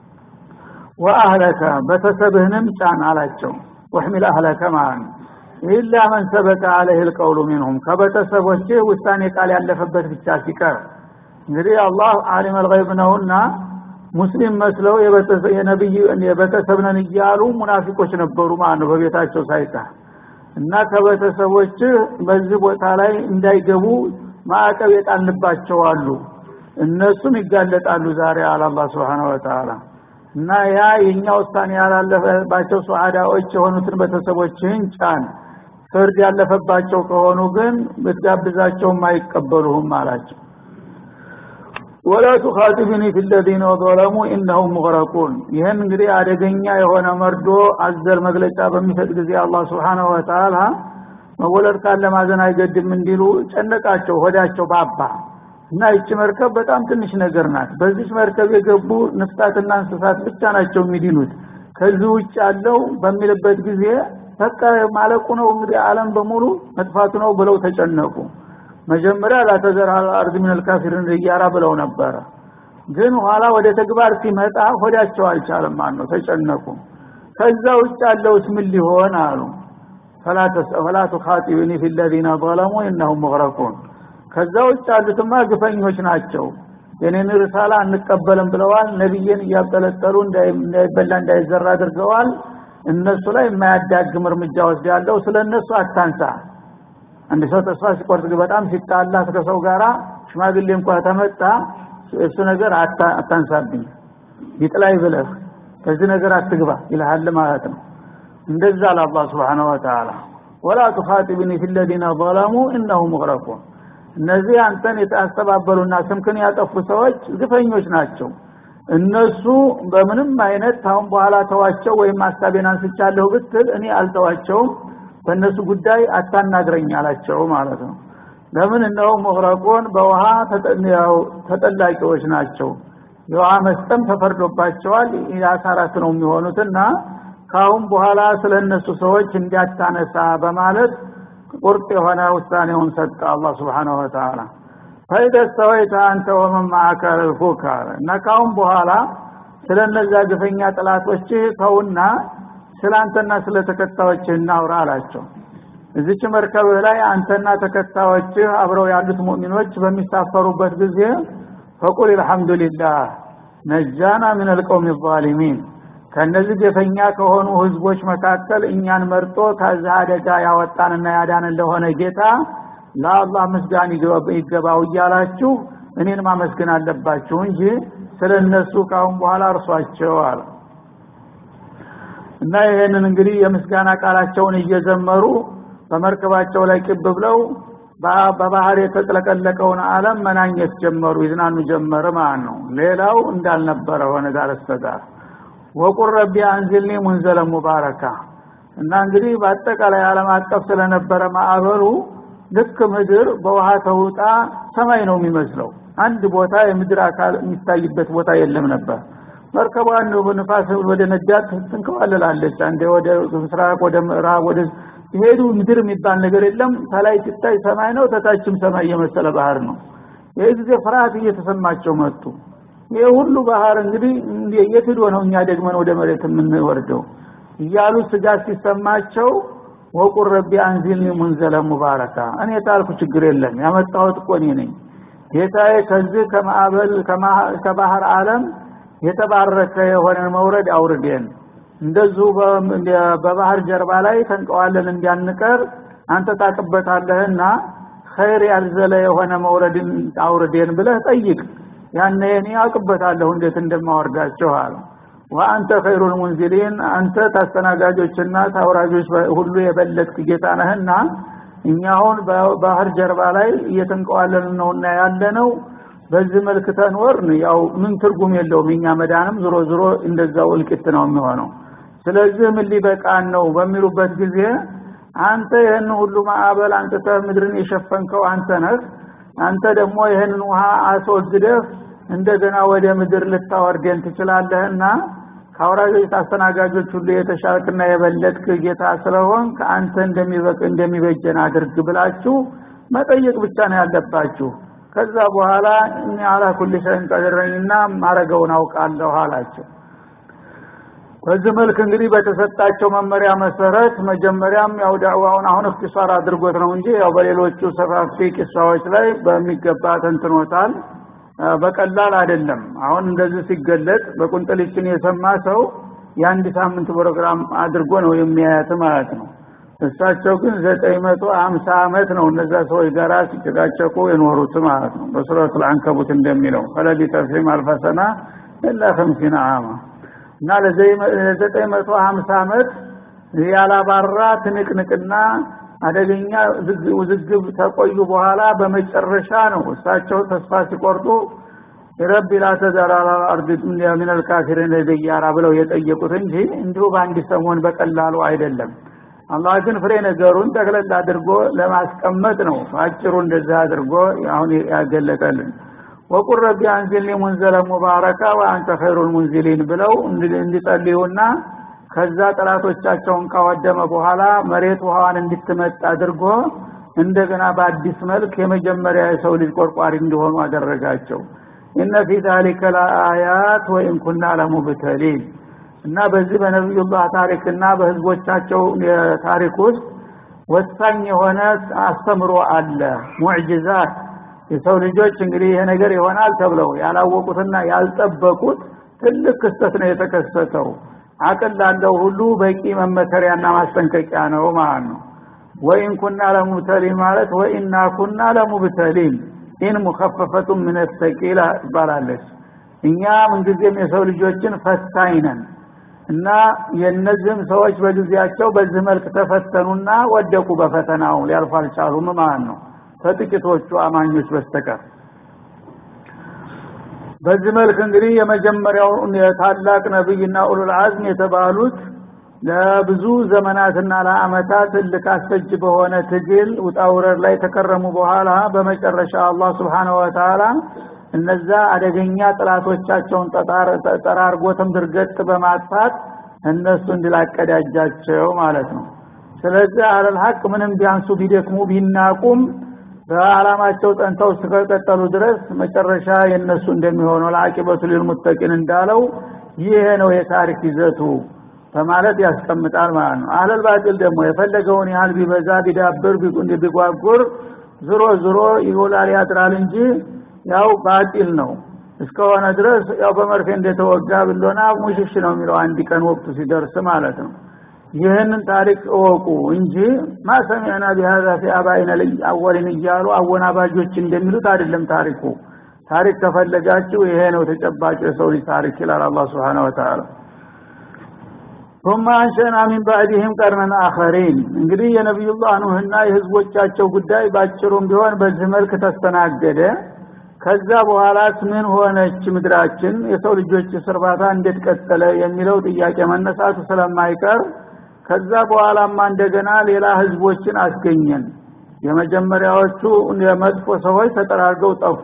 ወአህለከ በተሰብህንም ጫን አላቸው ወህሚል አህለከ ማለት ነው ኢላ መን ሰበቀ አለህ ልቀውሉ ሚንሁም ከቤተሰቦች ውሳኔ ቃል ያለፈበት ብቻ ሲቀር እንግዲህ አላህ አሊም አልገይብ ነውና ሙስሊም መስለው የነብይ የቤተሰብ ነን እያሉ ሙናፊቆች ነበሩ ማለት ነው በቤታቸው ሳይቀር እና ከቤተሰቦች በዚህ ቦታ ላይ እንዳይገቡ ማዕቀብ የጣልንባቸው አሉ እነሱም ይጋለጣሉ ዛሬ አለ አላህ Subhanahu Wa Ta'ala እና ያ የኛ ውሳኔ ያላለፈባቸው ሱዓዳዎች የሆኑትን ቤተሰቦችን ጫን ፍርድ ያለፈባቸው ከሆኑ ግን ብትጋብዛቸውም አይቀበሉህም አላቸው ወላ ቱኻጢብኒ ፊ الذين ظلموا انهم مغرقون ይህን እንግዲህ አደገኛ የሆነ መርዶ አዘል መግለጫ በሚሰጥ ጊዜ አላህ Subhanahu Wa Ta'ala መወለድ ካለ ማዘን አይገድም እንዲሉ ጨነቃቸው ሆዳቸው ባባ እና ይቺ መርከብ በጣም ትንሽ ነገር ናት በዚች መርከብ የገቡ ነፍሳትና እንስሳት ብቻ ናቸው የሚድኑት ከዚህ ውጭ ያለው በሚልበት ጊዜ በቃ ማለቁ ነው እንግዲህ ዓለም በሙሉ መጥፋቱ ነው ብለው ተጨነቁ መጀመሪያ ላተዘር አርድ ምን الكافرين እያራ ብለው ነበረ ግን ኋላ ወደ ተግባር ሲመጣ ሆዳቸው አልቻለም ማለት ነው ተጨነቁ ከዛ ውጭ ያለውስ ምን ሊሆን አሉ فلا تخاطبني في الذين ظلموا انهم مغرقون ከዛ ውጭ ያሉትማ ግፈኞች ናቸው የኔን ርሳላ አንቀበልም ብለዋል ነብይን እያጠለጠሉ እንዳይበላ እንዳይዘራ አድርገዋል እነሱ ላይ የማያዳግም እርምጃ ወስዳለሁ ስለ እነሱ አታንሳ አንድ ሰው ተስፋ ሲቆርጥ በጣም ሲጣላ ከሰው ጋራ ሽማግሌ እንኳን ተመጣ እሱ ነገር አታንሳብኝ ይጥላይ ብለህ ከዚህ ነገር አትግባ ይልሃል ማለት ነው እንደዛ ለአላህ Subhanahu Wa Ta'ala ወላ تخاطبني في الذين ظلموا انهم مغرقون እነዚህ አንተን የተአስተባበሉና ስምክን ያጠፉ ሰዎች ግፈኞች ናቸው እነሱ በምንም አይነት ታውን በኋላ ተዋቸው ወይም ሀሳቤን አንስቻለሁ ብትል እኔ አልተዋቸውም በእነሱ ጉዳይ አታናግረኝ አላቸው ማለት ነው ለምን እነው መግረቆን በውሃ ተጠላቂዎች ናቸው የውሃ መስጠም ተፈርዶባቸዋል የአሳራት ነው የሚሆኑትና ካሁን በኋላ ስለ እነሱ ሰዎች እንዲያታነሳ በማለት ቁርጥ የሆነ ውሳኔውን ሰጠ አላህ Subhanahu Wa Ta'ala ፈይደ ሰወይተ አንተ ወመን ማዕከ ልፉክ እና ካሁን በኋላ ስለ እነዛ ግፈኛ ጥላቶች ተውና ስለ አንተና ስለ ተከታዮች እናውራ አላቸው እዚች መርከብ ላይ አንተና ተከታዮች አብረው ያሉት ሙእሚኖች በሚሳፈሩበት ጊዜ ፈቁል አልহামዱሊላህ ነጃና ምን القوم الظالمين ከነዚህ ግፈኛ ከሆኑ ህዝቦች መካከል እኛን መርጦ ከዛ አደጋ ያወጣንና ያዳን ለሆነ ጌታ ለአላህ ምስጋና ይገባው እያላችሁ እኔን ማመስገን አለባችሁ እንጂ ስለነሱ ካሁን በኋላ እርሷቸው አለ እና ይሄንን እንግዲህ የምስጋና ቃላቸውን እየዘመሩ በመርከባቸው ላይ ቅብ ብለው በባህር የተጥለቀለቀውን ዓለም መናኘት ጀመሩ ይዝናኑ ጀመረ ማለት ነው ሌላው እንዳልነበረ ሆነ ዳር እስከዳር ወቁር ረቢ አንዝልኒ ሙንዘለ ሙባረካ እና እንግዲህ በአጠቃላይ ዓለም አቀፍ ስለነበረ ማዕበሉ ልክ ምድር በውሃ ተውጣ ሰማይ ነው የሚመስለው አንድ ቦታ የምድር አካል የሚታይበት ቦታ የለም ነበር መርከቧን በንፋስ ወደ ነጃት ትንከባለላለች አንዴ ወደ ምስራቅ ወደ ምዕራብ ወደ ሲሄዱ ምድር የሚባል ነገር የለም ከላይ ሲታይ ሰማይ ነው ተታችም ሰማይ የመሰለ ባህር ነው ይህ ጊዜ ፍርሃት እየተሰማቸው መጡ ይህ ሁሉ ባህር እንግዲህ የት ሄዶ ነው እኛ ደግመን ወደ መሬት የምንወርደው እያሉ ስጋት ሲሰማቸው ወቁር ረቢ አንዚልኒ ሙንዘለ ሙባረካ እኔ ታልኩ ችግር የለም ያመጣሁት እኮ እኔ ነኝ ጌታዬ ከዚህ ከማዕበል ከባህር ዓለም የተባረከ የሆነ መውረድ አውርዴን እንደዚሁ በባህር ጀርባ ላይ ተንቀዋለን እንዲያንቀር አንተ ታቅበታለህና ኸይር ያልዘለ የሆነ መውረድን አውርዴን ብለህ ጠይቅ ያነ እኔ አቅበታለሁ እንዴት እንደማወርዳቸው አለ ወአንተ ኸይሩል ሙንዚሊን አንተ ታስተናጋጆችና ታውራጆች ሁሉ የበለጥክ ጌታ ነህና እኛ አሁን በባህር ጀርባ ላይ እየተንቀዋለን ነውና ያለነው በዚህ መልክ ተንወርን ያው ምን ትርጉም የለውም እኛ መዳንም ዝሮ ዝሮ እንደዛው እልቂት ነው የሚሆነው ስለዚህ ምን ሊበቃን ነው በሚሉበት ጊዜ አንተ ይህን ሁሉ ማዕበል አንጥተህ ምድርን የሸፈንከው አንተ ነህ አንተ ደግሞ ይህንን ውሃ አስወግደህ እንደገና ወደ ምድር ልታወርደን ትችላለህና ከአውራጆች አስተናጋጆች ሁሉ የተሻልክና የበለጥክ ጌታ ስለሆን ከአንተ እንደሚበቅ እንደሚበጀን አድርግ ብላችሁ መጠየቅ ብቻ ነው ያለባችሁ ከዛ በኋላ እኔ አላ ኩል ሸይን ቀድረኝና ማረገውን አውቃለሁ አላቸው በዚህ መልክ እንግዲህ በተሰጣቸው መመሪያ መሰረት መጀመሪያም ያው ዳዕዋውን አሁን እክትሷር አድርጎት ነው እንጂ ያው በሌሎቹ ሰፋፊ ቂሳዎች ላይ በሚገባ ተንትኖታል በቀላል አይደለም አሁን እንደዚህ ሲገለጥ በቁንጥልችን የሰማ ሰው የአንድ ሳምንት ፕሮግራም አድርጎ ነው የሚያያት ማለት ነው እሳቸው ግን ዘጠኝ መቶ ሀምሳ አመት ነው እነዛ ሰዎች ጋራ ሲጨቃጨቁ የኖሩት ማለት ነው በሱረት ልአንከቡት እንደሚለው ፈለቢተ ፊህም አልፈሰና ኢላ ከምሲና አማ እና ለዘጠኝ መቶ ሀምሳ አመት ያላባራ ትንቅንቅና አደገኛ ውዝግብ ተቆዩ በኋላ በመጨረሻ ነው እሳቸው ተስፋ ሲቆርጡ ረቢ ላተዘር አላ አርድ ምን አልካፊሪን ደያራ ብለው የጠየቁት እንጂ እንዲሁ በአንድ ሰሞን በቀላሉ አይደለም አላህ ግን ፍሬ ነገሩን ጠቅለል አድርጎ ለማስቀመጥ ነው በአጭሩ እንደዛ አድርጎ አሁን ያገለጠልን ወቁል ረቢ አንዝልኒ ሙንዘለ ሙባረካ ወአንተ ኸይሩል ሙንዚሊን ብለው እንዲጸልዩና ከዛ ጠላቶቻቸውን ካወደመ በኋላ መሬት ውሃዋን እንድትመጥ አድርጎ እንደገና በአዲስ መልክ የመጀመሪያ የሰው ልጅ ቆርቋሪ እንዲሆኑ አደረጋቸው ኢነ ፊ ዛሊከ ለአያት ወኢን ኩና ለሙብተሊን እና በዚህ በነቢዩላህ ታሪክና በህዝቦቻቸው ታሪክ ውስጥ ወሳኝ የሆነ አስተምሮ አለ ሙዕጅዛት የሰው ልጆች እንግዲህ ይሄ ነገር ይሆናል ተብለው ያላወቁትና ያልጠበቁት ትልቅ ክስተት ነው የተከሰተው አቅል ላለው ሁሉ በቂ መመከሪያና ማስጠንቀቂያ ነው ማለት ነው ወኢን ኩና ለሙብተሊን ማለት ወኢና ኩና ለሙብተሊን ኢን ሙከፈፈቱ ምን ተቂላ ትባላለች እኛ ምንጊዜም የሰው ልጆችን ፈታኝ ነን እና የእነዚህም ሰዎች በጊዜያቸው በዚህ መልክ ተፈተኑና ወደቁ በፈተናው ሊያልፉ አልቻሉም ማለት ነው ከጥቂቶቹ አማኞች በስተቀር በዚህ መልክ እንግዲህ የመጀመሪያው ታላቅ ነብይና ኡሉል አዝም የተባሉት ለብዙ ዘመናትና ለአመታት እልክ አስፈጅ በሆነ ትግል ውጣውረድ ላይ ተከረሙ በኋላ በመጨረሻ አላህ ስብሓንሁ ወተዓላ እነዛ አደገኛ ጥላቶቻቸውን ጠራርጎ ትምድርገጥ በማጥፋት እነሱ እንድላቀዳጃቸው ማለት ነው ስለዚህ አለል ሀቅ ምንም ቢያንሱ ቢደክሙ ቢናቁም በአላማቸው ጠንተው እስከቀጠሉ ድረስ መጨረሻ የነሱ እንደሚሆነው ለአቂበቱ ሊልሙተቂን እንዳለው ይሄ ነው የታሪክ ይዘቱ በማለት ያስቀምጣል ማለት ነው አህለል ባጢል ደግሞ የፈለገውን ያህል ቢበዛ ቢዳብር ቢጓጉር ዝሮ ዝሮ ይውላል ያድራል እንጂ ያው ባጢል ነው እስከሆነ ድረስ ያው በመርፌ እንደተወጋ ብሎና ሙሽሽ ነው የሚለው አንድ ቀን ወቅቱ ሲደርስ ማለት ነው ይህንን ታሪክ እወቁ እንጂ ማሰሚዕና ቢሃዛ ፊ አባይነ አወሊን እያሉ አወናባጆች እንደሚሉት አይደለም ታሪኩ ታሪክ ከፈለጋችሁ ይሄ ነው ተጨባጭ የሰው ልጅ ታሪክ ይላል አላህ Subhanahu Wa Ta'ala ثم አንሸና ሚን ባዕድህም ቀርነን አኸሪን እንግዲህ የነቢዩላህ ኑህና የህዝቦቻቸው ጉዳይ ባጭሩም ቢሆን በዚህ መልክ ተስተናገደ ከዛ በኋላስ ምን ሆነች ምድራችን የሰው ልጆች ስርባታ እንዴት ቀጠለ የሚለው ጥያቄ መነሳቱ ስለማይቀር ከዛ በኋላማ እንደገና ሌላ ህዝቦችን አስገኘን የመጀመሪያዎቹ የመጥፎ ሰዎች ተጠራርገው ጠፉ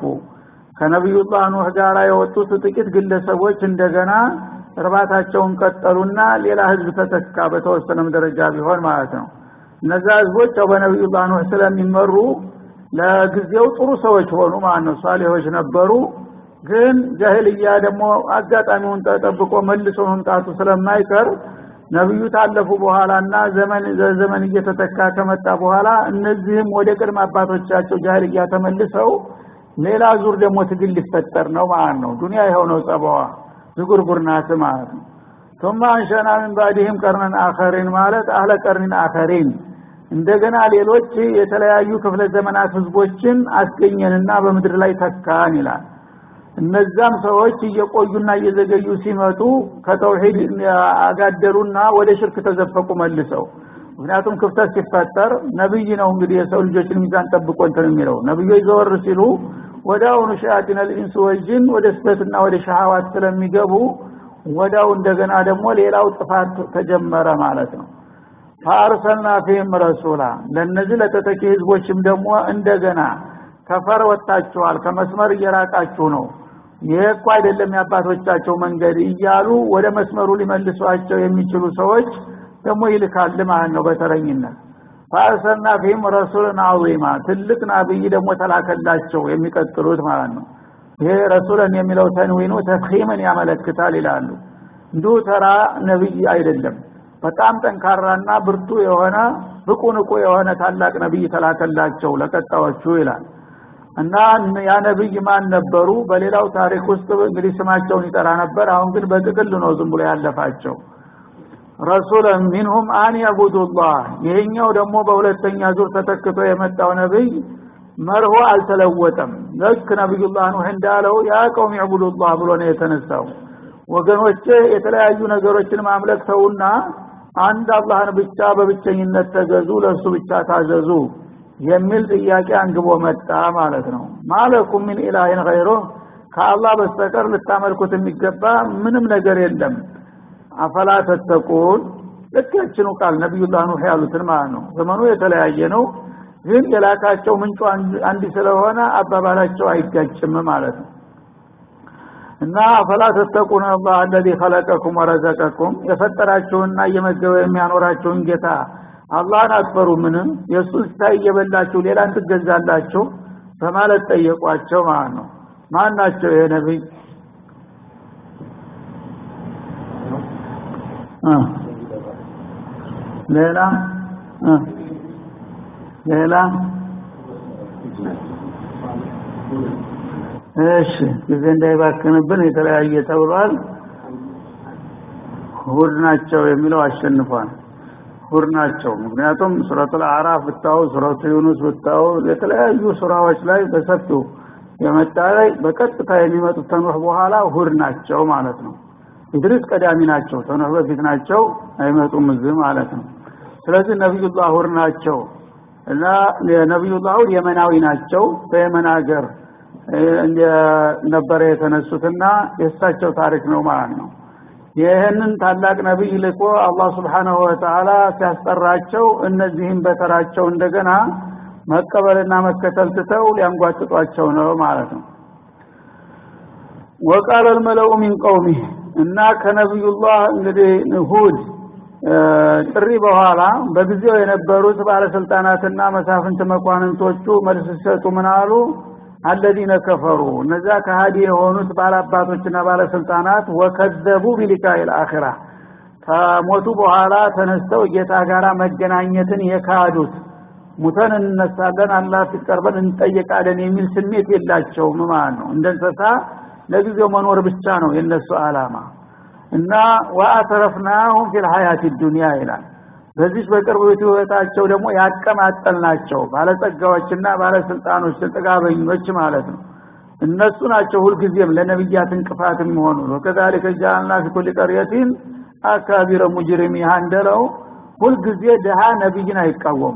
ከነቢዩላህ ኑህ ጋር የወጡት ጥቂት ግለሰቦች እንደገና እርባታቸውን ቀጠሉና ሌላ ህዝብ ተተካ በተወሰነም ደረጃ ቢሆን ማለት ነው እነዛ ህዝቦች ያው በነቢዩላህ ኑህ ስለሚመሩ ለጊዜው ጥሩ ሰዎች ሆኑ ማለት ነው ሷሊሆች ነበሩ ግን ጃሂልያ ደግሞ አጋጣሚውን ተጠብቆ መልሶ መምጣቱ ስለማይቀር ነብዩ ታለፉ በኋላና ዘመን ዘመን እየተተካ ከመጣ በኋላ እነዚህም ወደ ቅድመ አባቶቻቸው ጃሂልያ ተመልሰው ሌላ ዙር ደግሞ ትግል ሊፈጠር ነው ማለት ነው ዱንያ የሆነው ጸባዋ ዝጉርጉር ናት ማለት ነው ثم አንሸና من بعدهم قرنا آخرين ማለት አህለ ቀርኒን አኸሪን እንደገና ሌሎች የተለያዩ ክፍለ ዘመናት ህዝቦችን አስገኘንና በምድር ላይ ተካን ይላል እነዛም ሰዎች እየቆዩና እየዘገዩ ሲመጡ ከተውሂድ አጋደሉና ወደ ሽርክ ተዘፈቁ መልሰው ምክንያቱም ክፍተት ሲፈጠር ነብይ ነው እንግዲህ የሰው ልጆችን ሚዛን ጠብቆ እንትን የሚለው ነብዮች ዘወር ሲሉ ወዳውኑ ሸያጢን ልኢንስ ወልጅን ወደ ስህተትና ወደ ሸሃዋት ስለሚገቡ ወዳው እንደገና ደግሞ ሌላው ጥፋት ተጀመረ ማለት ነው ፈአርሰልና ፊህም ረሱላ ለነዚህ ለተተኪ ህዝቦችም ደግሞ እንደገና ከፈር ወጣችኋል ከመስመር እየራቃችሁ ነው ይሄ እኮ አይደለም የአባቶቻቸው መንገድ እያሉ ወደ መስመሩ ሊመልሷቸው የሚችሉ ሰዎች ደግሞ ይልካል ማለት ነው በተረኝነት ፈአርሰልና ፊህም ረሱልን አዚማ ትልቅ ናብይ ደግሞ ተላከላቸው የሚቀጥሉት ማለት ነው ይሄ ረሱልን የሚለው ተንዊኑ ተፍኺምን ያመለክታል ይላሉ እንዲሁ ተራ ነብይ አይደለም በጣም ጠንካራና ብርቱ የሆነ ብቁ ንቁ የሆነ ታላቅ ነብይ ተላከላቸው ለቀጣዮቹ ይላል እና ያ ነብይ ማን ነበሩ በሌላው ታሪክ ውስጥ እንግዲህ ስማቸውን ይጠራ ነበር አሁን ግን በጥቅል ነው ዝም ብሎ ያለፋቸው ረሱል ሚንሁም አን ያቡዱላህ ይሄኛው ደግሞ በሁለተኛ ዙር ተተክቶ የመጣው ነብይ መርሆ አልተለወጠም ልክ ነብዩላህ ኑህ እንዳለው ያ ቀውም ያቡዱላህ ብሎ ነው የተነሳው ወገኖቼ የተለያዩ ነገሮችን ማምለክ ተውና አንድ አላህን ብቻ በብቸኝነት ተገዙ ለሱ ብቻ ታዘዙ የሚል ጥያቄ አንግቦ መጣ ማለት ነው ማለኩም ምን ኢላሂን ገይሮ ከአላህ በስተቀር ልታመልኩት የሚገባ ምንም ነገር የለም አፈላ ተተቁን ልክ ያችኑ ቃል ነቢዩላህ ኑህ ያሉትን ማለት ነው ዘመኑ የተለያየ ነው ግን የላካቸው ምንጩ አንድ ስለሆነ አባባላቸው አይጋጭም ማለት ነው እና ፈላ ተተቁን አላህ አለዚ ኸለቀኩም ወረዘቀኩም የፈጠራችሁና እየመገበ የሚያኖራችሁን ጌታ አላህን አትፈሩ ምንም የእሱን ስታይ እየበላችሁ ሌላን ትገዛላችሁ በማለት ጠየቋቸው ማለት ነው ማን ናቸው ይሄ ነቢይ ሌላ ሌላ እሺ ጊዜ እንዳይባክንብን የተለያየ ተብሏል ሁድ ናቸው የሚለው አሸንፏል ሁድ ናቸው ምክንያቱም ሱረቱል አዕራፍ ብታው ሱረቱ ዩኑስ ብታው የተለያዩ ሱራዎች ላይ በሰፊው የመጣ ላይ በቀጥታ የሚመጡት ተኑህ በኋላ ሁድ ናቸው ማለት ነው ኢድሪስ ቀዳሚ ናቸው ተኑህ በፊት ናቸው አይመጡም እዚህ ማለት ነው ስለዚህ ነቢዩላህ ሁድ ናቸው እና ነቢዩላህ ሁድ የመናዊ ናቸው በየመን ሀገር ነበረ የተነሱትና የእሳቸው ታሪክ ነው ማለት ነው ይህንን ታላቅ ነቢይ ልኮ አላህ ስብሓናሁ ወተዓላ ሲያስጠራቸው እነዚህም በተራቸው እንደገና መቀበልና መከተል ትተው ሊያንጓጥጧቸው ነው ማለት ነው ወቃለ ልመለኡ ሚን ቀውሚህ እና ከነቢዩላህ እንግዲህ ሁድ ጥሪ በኋላ በጊዜው የነበሩት ባለስልጣናትና መሳፍንት መኳንንቶቹ መልስ ሲሰጡ ምን አሉ አለዚነ ከፈሩ እነዛ ከሃዲ የሆኑት ባላባቶችና ባለስልጣናት ወከዘቡ ቢሊቃኢል አኺራ ከሞቱ በኋላ ተነስተው ጌታ ጋር መገናኘትን የካዱት ሙተን እንነሳለን አላህ ፊት ቀርበን እንጠየቃለን የሚል ስሜት የላቸውም ማለት ነው እንደ እንስሳ ለጊዜው መኖር ብቻ ነው የነሱ አላማ እና ወአተረፍናሁም ፊል ሀያት ዱንያ ይላል በዚህ በቅርብ ህይወታቸው ደግሞ ያቀማጠልናቸው ባለጸጋዎችና ባለስልጣኖች ጥጋበኞች ማለት ነው እነሱ ናቸው ሁልጊዜም ለነብያት እንቅፋት የሚሆኑ ወከዛሊከ ጃአልና ፊ ኩል ቀርየቲን አካቢረ ሙጅሪሚሃ እንደለው ሁልጊዜ ድሃ ነብይን አይቃወሙ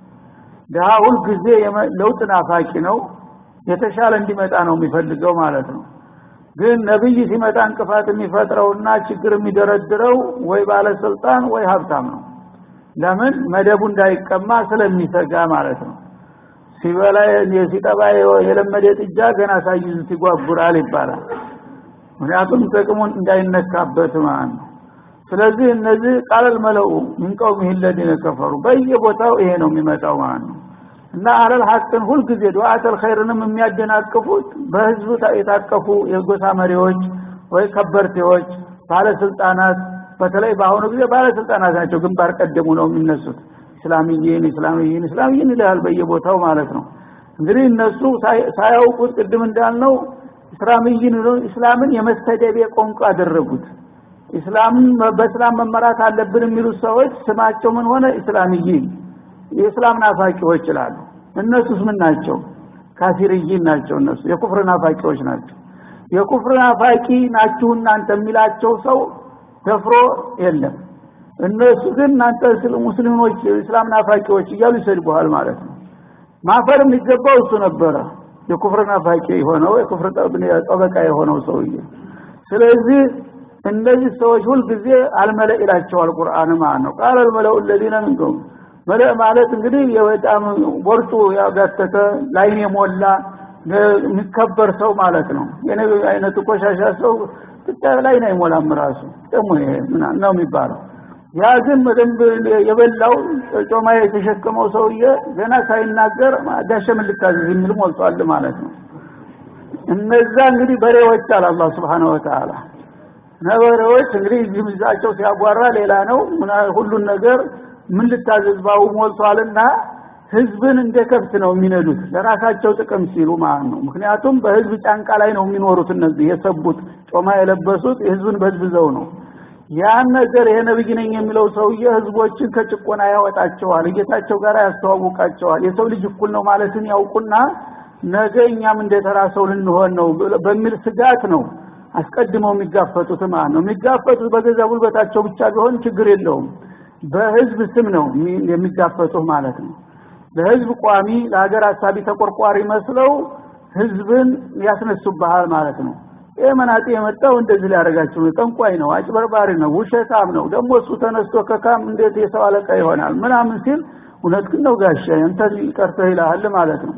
ድሃ ሁልጊዜ ለውጥ ናፋቂ ነው የተሻለ እንዲመጣ ነው የሚፈልገው ማለት ነው ግን ነብይ ሲመጣ እንቅፋት የሚፈጥረውና ችግር የሚደረድረው ወይ ባለስልጣን ወይ ሀብታም ነው ለምን መደቡ እንዳይቀማ ስለሚሰጋ ማለት ነው ሲበላ ሲጠባ የለመደ ጥጃ ገና ሳይዙት ይጓጉራል ይባላል ምክንያቱም ጥቅሙን እንዳይነካበት ማለት ነው ስለዚህ እነዚህ ቃለል መለኡ ምን ቀውሚህ ለዚነ ከፈሩ በየቦታው ይሄ ነው የሚመጣው ማለት ነው እና አለል ሐቅን ሁልጊዜ ዱዓተል ኸይርንም የሚያደናቅፉት በህዝቡ የታቀፉ የጎሳ መሪዎች ወይ ከበርቴዎች ባለስልጣናት በተለይ በአሁኑ ጊዜ ባለስልጣናት ናቸው ግንባር ቀደሙ ነው የሚነሱት እስላምይን እስላምይን እስላምይን ይላል በየቦታው ማለት ነው እንግዲህ እነሱ ሳያውቁት ቅድም እንዳልነው እስላምይን እስላምን የመስተደቢያ ቋንቋ አደረጉት እስላምን በእስላም መመራት አለብን የሚሉት ሰዎች ስማቸው ምን ሆነ እስላምይን የእስላም ናፋቂዎች ይላሉ እነሱስ ምን ናቸው ካፊርይን ናቸው እነሱ የኩፍር ናፋቂዎች ናቸው የኩፍር ናፋቂ ናችሁ እናንተ የሚላቸው ሰው ደፍሮ የለም እነሱ ግን እናንተ ሙስሊሞች እስላም ናፋቂዎች እያሉ ይሰድቡሃል ማለት ነው ማፈር የሚገባው እሱ ነበረ የኩፍር ናፋቂ የሆነው የኩፍር ጠበቃ የሆነው ሰውዬ ስለዚህ እነዚህ ሰዎች ሁልጊዜ አልመለእ ይላቸዋል ቁርአን ማለት ነው ቃል አልመለኡ ለዚነ ምንኩም መለእ ማለት እንግዲህ በጣም ወርጡ ያጋተተ ላይን የሞላ የሚከበር ሰው ማለት ነው የነቢ አይነቱ ቆሻሻ ሰው ብታይ ላይ ነው አይሞላም ራሱ ደግሞ ይሄ ነው የሚባለው ያ ግን በደንብ የበላው ጮማ የተሸከመው ሰውዬ ገና ሳይናገር ጋሸ ምን ልታዘዝ የሚል ሞልቷል ማለት ነው እነዛ እንግዲህ በሬዎች አለ አላህ Subhanahu Wa Ta'ala ነበሬዎች እንግዲህ ዝምዛቸው ሲያጓራ ሌላ ነው ሁሉን ነገር ምን ልታዘዝ ባው ሞልቷልና ህዝብን እንደ ከብት ነው የሚነዱት ለራሳቸው ጥቅም ሲሉ ማለት ነው ምክንያቱም በህዝብ ጫንቃ ላይ ነው የሚኖሩት እነዚህ የሰቡት ጮማ የለበሱት የህዝብን በዝብዘው ነው ያን ነገር ይሄ ነብይ ነኝ የሚለው ሰውዬ ህዝቦችን ከጭቆና ያወጣቸዋል ጌታቸው ጋር ያስተዋውቃቸዋል የሰው ልጅ እኩል ነው ማለትን ያውቁና ነገ እኛም እንደተራ ሰው ልንሆን ነው በሚል ስጋት ነው አስቀድመው የሚጋፈጡት ማለት ነው የሚጋፈጡት በገዛ ጉልበታቸው ብቻ ቢሆን ችግር የለውም በህዝብ ስም ነው የሚጋፈጡት ማለት ነው ለህዝብ ቋሚ ለሀገር አሳቢ ተቆርቋሪ መስለው ህዝብን ያስነሱብሃል ማለት ነው ይህ መናጤ የመጣው እንደዚህ ሊያደርጋችሁ ነው ጠንቋይ ነው አጭበርባሪ ነው ውሸታም ነው ደግሞ እሱ ተነስቶ ከካም እንዴት የሰው አለቃ ይሆናል ምናምን ሲል እውነት ግን ነው ጋሻ እንተ ቀርተህ ይልሃል ማለት ነው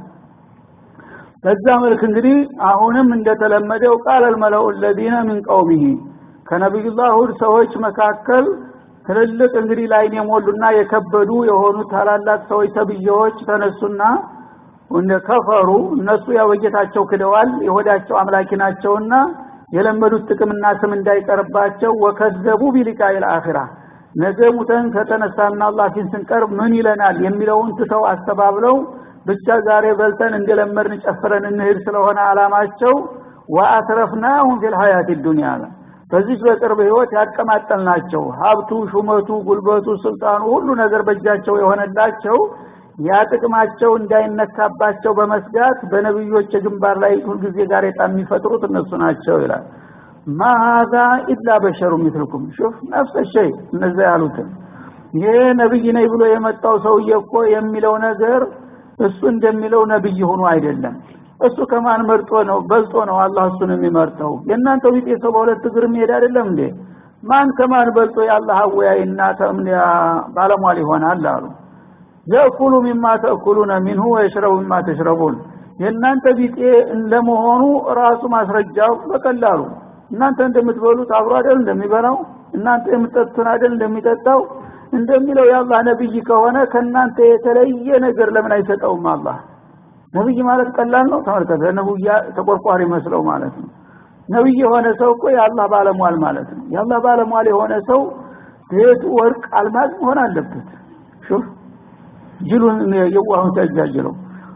በዛ መልክ እንግዲህ አሁንም እንደተለመደው ቃል አልመለኡ الذين من قومه ከነብዩላህ ሁድ ሰዎች መካከል ትልልቅ እንግዲህ ላይን የሞሉና የከበዱ የሆኑ ታላላቅ ሰዎች ተብዬዎች ተነሱና እንደ ከፈሩ እነሱ ያው በጌታቸው ክደዋል የሆዳቸው አምላኪ ናቸውና የለመዱት ጥቅምና ስም እንዳይቀርባቸው ወከዘቡ ቢሊቃኢል አኺራ ነገ ሙተን ከተነሳና አላህ ፊት ስንቀርብ ምን ይለናል የሚለውን ትተው አስተባብለው ብቻ ዛሬ በልተን እንደለመድን ጨፍረን እንሄድ ስለሆነ አላማቸው ወአትረፍናሁም ፊል ሀያት ዱንያ በዚህ በቅርብ ህይወት ያቀማጠልናቸው ሀብቱ ሹመቱ ጉልበቱ ስልጣኑ ሁሉ ነገር በእጃቸው የሆነላቸው ያ ጥቅማቸው እንዳይነካባቸው በመስጋት በነብዮች ግንባር ላይ ሁልጊዜ ጋሬጣ የሚፈጥሩት እነሱ ናቸው ይላል ማሃዛ ኢላ በሸሩ ሚስልኩም ሹፍ ነፍሰ ሸይ እነዛ ያሉትን ይሄ ነብይ ነኝ ብሎ የመጣው ሰውዬ እኮ የሚለው ነገር እሱ እንደሚለው ነብይ ሆኖ አይደለም እሱ ከማን መርጦ ነው በልጦ ነው አላህ እሱን የሚመርጠው የእናንተው ቢጤ ሰው በሁለት እግር የሚሄድ አይደለም እንዴ ማን ከማን በልጦ የአላህ አወያይና ተምኒያ ባለሟል ይሆናል አሉ የእኩሉ ሚማ ተእኩሉነ ሚንሁ ወየሽረቡ ሚማ ተሽረቡን የእናንተ ቢጤ ለመሆኑ ራሱ ማስረጃው በቀላሉ እናንተ እንደምትበሉት አብሮ አይደል እንደሚበላው እናንተ የምትጠጡትን አይደል እንደሚጠጣው እንደሚለው የአላህ ነብይ ከሆነ ከእናንተ የተለየ ነገር ለምን አይሰጠውም አላህ ነብይ ማለት ቀላል ነው ተመልከተ ነብያ ተቆርቋሪ መስለው ማለት ነው ነብይ የሆነ ሰው እኮ የአላህ ባለሟል ማለት ነው የአላህ ባለሟል የሆነ ሰው ቤቱ ወርቅ አልማዝ መሆን አለበት ሹፍ ጅሉን የዋሁን ሲያጃጅለው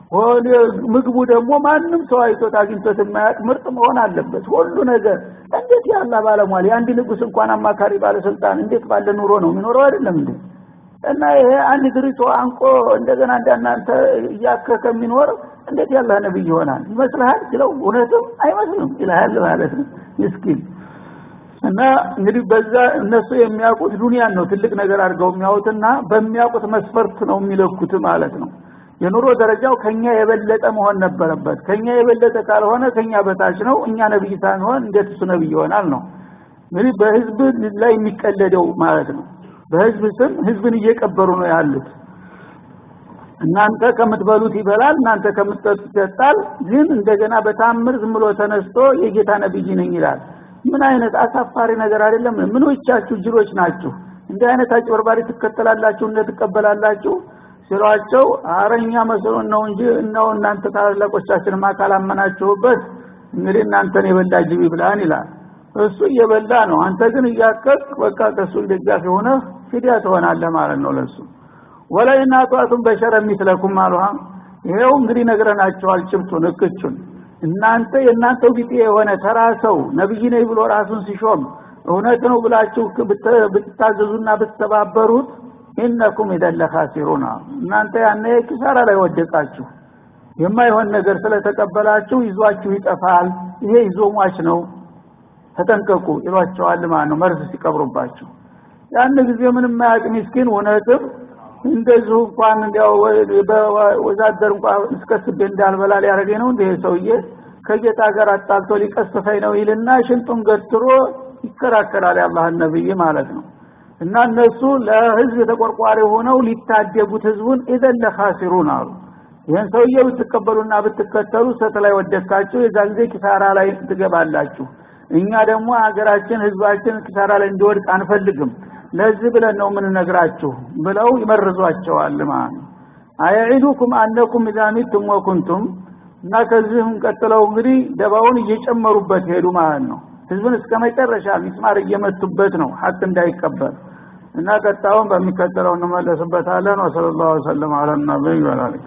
ምግቡ ደግሞ ማንም ሰው አይቶት አግኝቶት የማያውቅ ምርጥ መሆን አለበት ሁሉ ነገር እንዴት ያላ ባለሟል የአንድ ንጉስ እንኳን አማካሪ ባለስልጣን እንዴት ባለ ኑሮ ነው የሚኖረው አይደለም እንዴ እና ይሄ አንድ ድሪቶ አንቆ እንደገና እንዳናንተ እያከከ የሚኖር እንዴት ያላ ነብይ ይሆናል ይመስልሃል ሲለው እውነትም አይመስልም ይልሃል ማለት ነው ምስኪን እና እንግዲህ በዛ እነሱ የሚያውቁት ዱንያን ነው ትልቅ ነገር አድርገው የሚያውቁትና በሚያውቁት መስፈርት ነው የሚለኩት ማለት ነው የኑሮ ደረጃው ከኛ የበለጠ መሆን ነበረበት ከኛ የበለጠ ካልሆነ ከኛ በታች ነው እኛ ነብይ ሳንሆን እንዴት እሱ ነብይ ይሆናል ነው እንግዲህ በህዝብ ላይ የሚቀለደው ማለት ነው በህዝብ ስም ህዝብን እየቀበሩ ነው ያሉት እናንተ ከምትበሉት ይበላል እናንተ ከምትጠጡት ይጠጣል ግን እንደገና በታምር ዝም ብሎ ተነስቶ የጌታ ነብይ ነኝ ይላል ምን አይነት አሳፋሪ ነገር አይደለም ምኖቻችሁ ጅሮች ናችሁ እንዲህ አይነት አጭበርባሪ ትከተላላችሁ እንደ ትቀበላላችሁ ሲሏቸው አረኛ መስሎን ነው እንጂ እነው እናንተ ታላላቆቻችንም ካላመናችሁበት እንግዲህ እናንተን የበላ ጅብ ይብላን ይላል እሱ እየበላ ነው አንተ ግን እያከክ በቃ ከሱ ደጋፊ ሆነ ፊዲያ ትሆናለህ ማለት ነው ለሱ ወለይና ጧቱን በሸረ የሚስለኩም አሉሃ ይሄው እንግዲህ ነግረናቸዋል ጭብጡን እክቹን እናንተ የእናንተው ቢጤ የሆነ ተራ ሰው ነብይ ነኝ ብሎ ራሱን ሲሾም እውነት ነው ብላችሁ ብትታዘዙና ብትተባበሩት ኢነኩም ኢደለ ካሲሩና እናንተ ያነ ኪሳራ ላይ ወደቃችሁ የማይሆን ነገር ስለተቀበላችሁ ይዟችሁ ይጠፋል ይሄ ይዞ ሟች ነው ተጠንቀቁ ይሏቸዋል ማለት ነው መርዝ ሲቀብሩባቸው ያን ጊዜ ምንም ማያቅ ምስኪን እውነትም እንደዚሁ እንኳን እንዲያው ወዛደር እንኳን እስከስቤ እንዳልበላ ሊያደርገኝ ነው እንደ ሰውዬ ከጌታ ጋር አጣልቶ ሊቀስፈኝ ነው ይልና ሽንጡን ገትሮ ይከራከራል የአላህን ነብይ ማለት ነው እና እነሱ ለህዝብ ተቆርቋሪ ሆነው ሊታደጉት ህዝቡን ኢዘን ለኻሲሩን አሉ ይህን ሰውዬ ብትቀበሉና ብትከተሉ ሰት ላይ ወደካችሁ የዛ ጊዜ ኪሳራ ላይ ትገባላችሁ እኛ ደግሞ ሀገራችን ህዝባችን ኪሳራ ላይ እንዲወድቅ አንፈልግም ለዚህ ብለን ነው የምንነግራችሁ ብለው ይመርዟቸዋል ማለት ነው አያዒዱኩም አነኩም ኢዛ ሚቱም ወኩንቱም እና ከዚህም ቀጥለው እንግዲህ ደባውን እየጨመሩበት ሄዱ ማለት ነው ህዝብን እስከ መጨረሻ ሚስማር እየመቱበት ነው ሀቅ እንዳይቀበል እና ቀጣውን በሚከተለው እንመለስበታለን ወሰለ ላሁ ወሰለም አለ ነቢይ ወላሊክ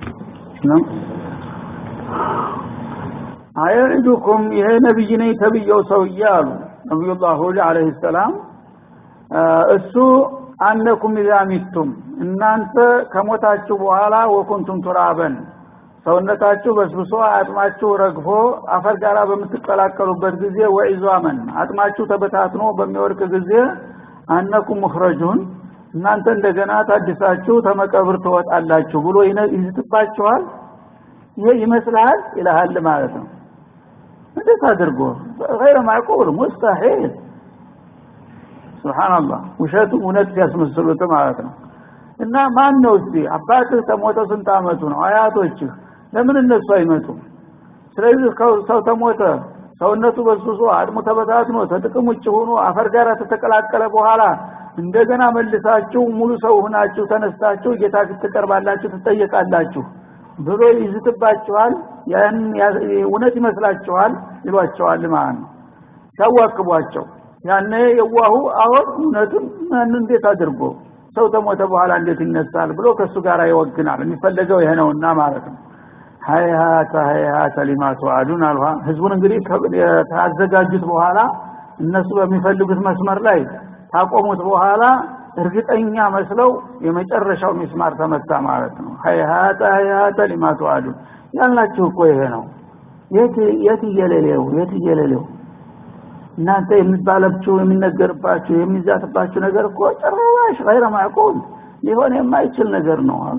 አያዒዱኩም ይሄ ነቢይ ነኝ ተብየው ሰውዬ አሉ ነቢዩላህ ሁድ አለህ ሰላም እሱ አነኩም ኢዛ ሚቱም እናንተ ከሞታችሁ በኋላ ወኩንቱም ቱራበን ሰውነታችሁ በስብሶ አጥማችሁ ረግፎ አፈር ጋራ በምትቀላቀሉበት ጊዜ ወኢዟመን አጥማችሁ ተበታትኖ በሚወድቅ ጊዜ አነኩም ሙኽረጁን እናንተ እንደገና ታድሳችሁ ተመቀብር ትወጣላችሁ ብሎ ይዝትባችኋል ይሄ ይመስልሃል ይልሃል ማለት ነው እንዴት አድርጎ ገይረ ማዕቁል ሙስተሒል ስብሓንላህ ውሸቱ እውነት ሲያስመስሉት ማለት ነው እና ማን ነው እስቲ አባትህ ተሞተ ስንት አመቱ ነው አያቶችህ ለምን እነሱ አይመጡም ስለዚህ ሰው ተሞተ ሰውነቱ በስብሶ አድሙ ተበታትኖ ተጥቅም ውጭ ሆኖ አፈር ጋር ተተቀላቀለ በኋላ እንደገና መልሳችሁ ሙሉ ሰው ሆናችሁ ተነስታችሁ ጌታ ትቀርባላችሁ ትጠየቃላችሁ ብሎ ይዝትባችኋል ያን እውነት ይመስላችኋል ይሏቸዋል ማለት ነው ሲያዋክቧቸው ያነ የዋሁ አሁን እውነቱን ምን እንዴት አድርጎ ሰው ተሞተ በኋላ እንዴት ይነሳል ብሎ ከሱ ጋር ይወግናል የሚፈለገው ይሄ ነውና ማለት ነው ሀይሀተ ሀይሀተ ሊማ ተዋዱን አልኋ ህዝቡን እንግዲህ ካዘጋጁት በኋላ እነሱ በሚፈልጉት መስመር ላይ ታቆሙት በኋላ እርግጠኛ መስለው የመጨረሻው ሚስማር ተመታ ማለት ነው ሀይሀተ ሀይሀተ ሊማ ተዋዱን ያልናችሁ እኮ ይሄ ነው የት እየሌሌው የት እየሌሌው እናንተ የሚባለብችሁ የሚነገርባችሁ የሚዛትባችሁ ነገር እኮ ጭራሽ ገይረ ማዕቁል ሊሆን የማይችል ነገር ነው አሉ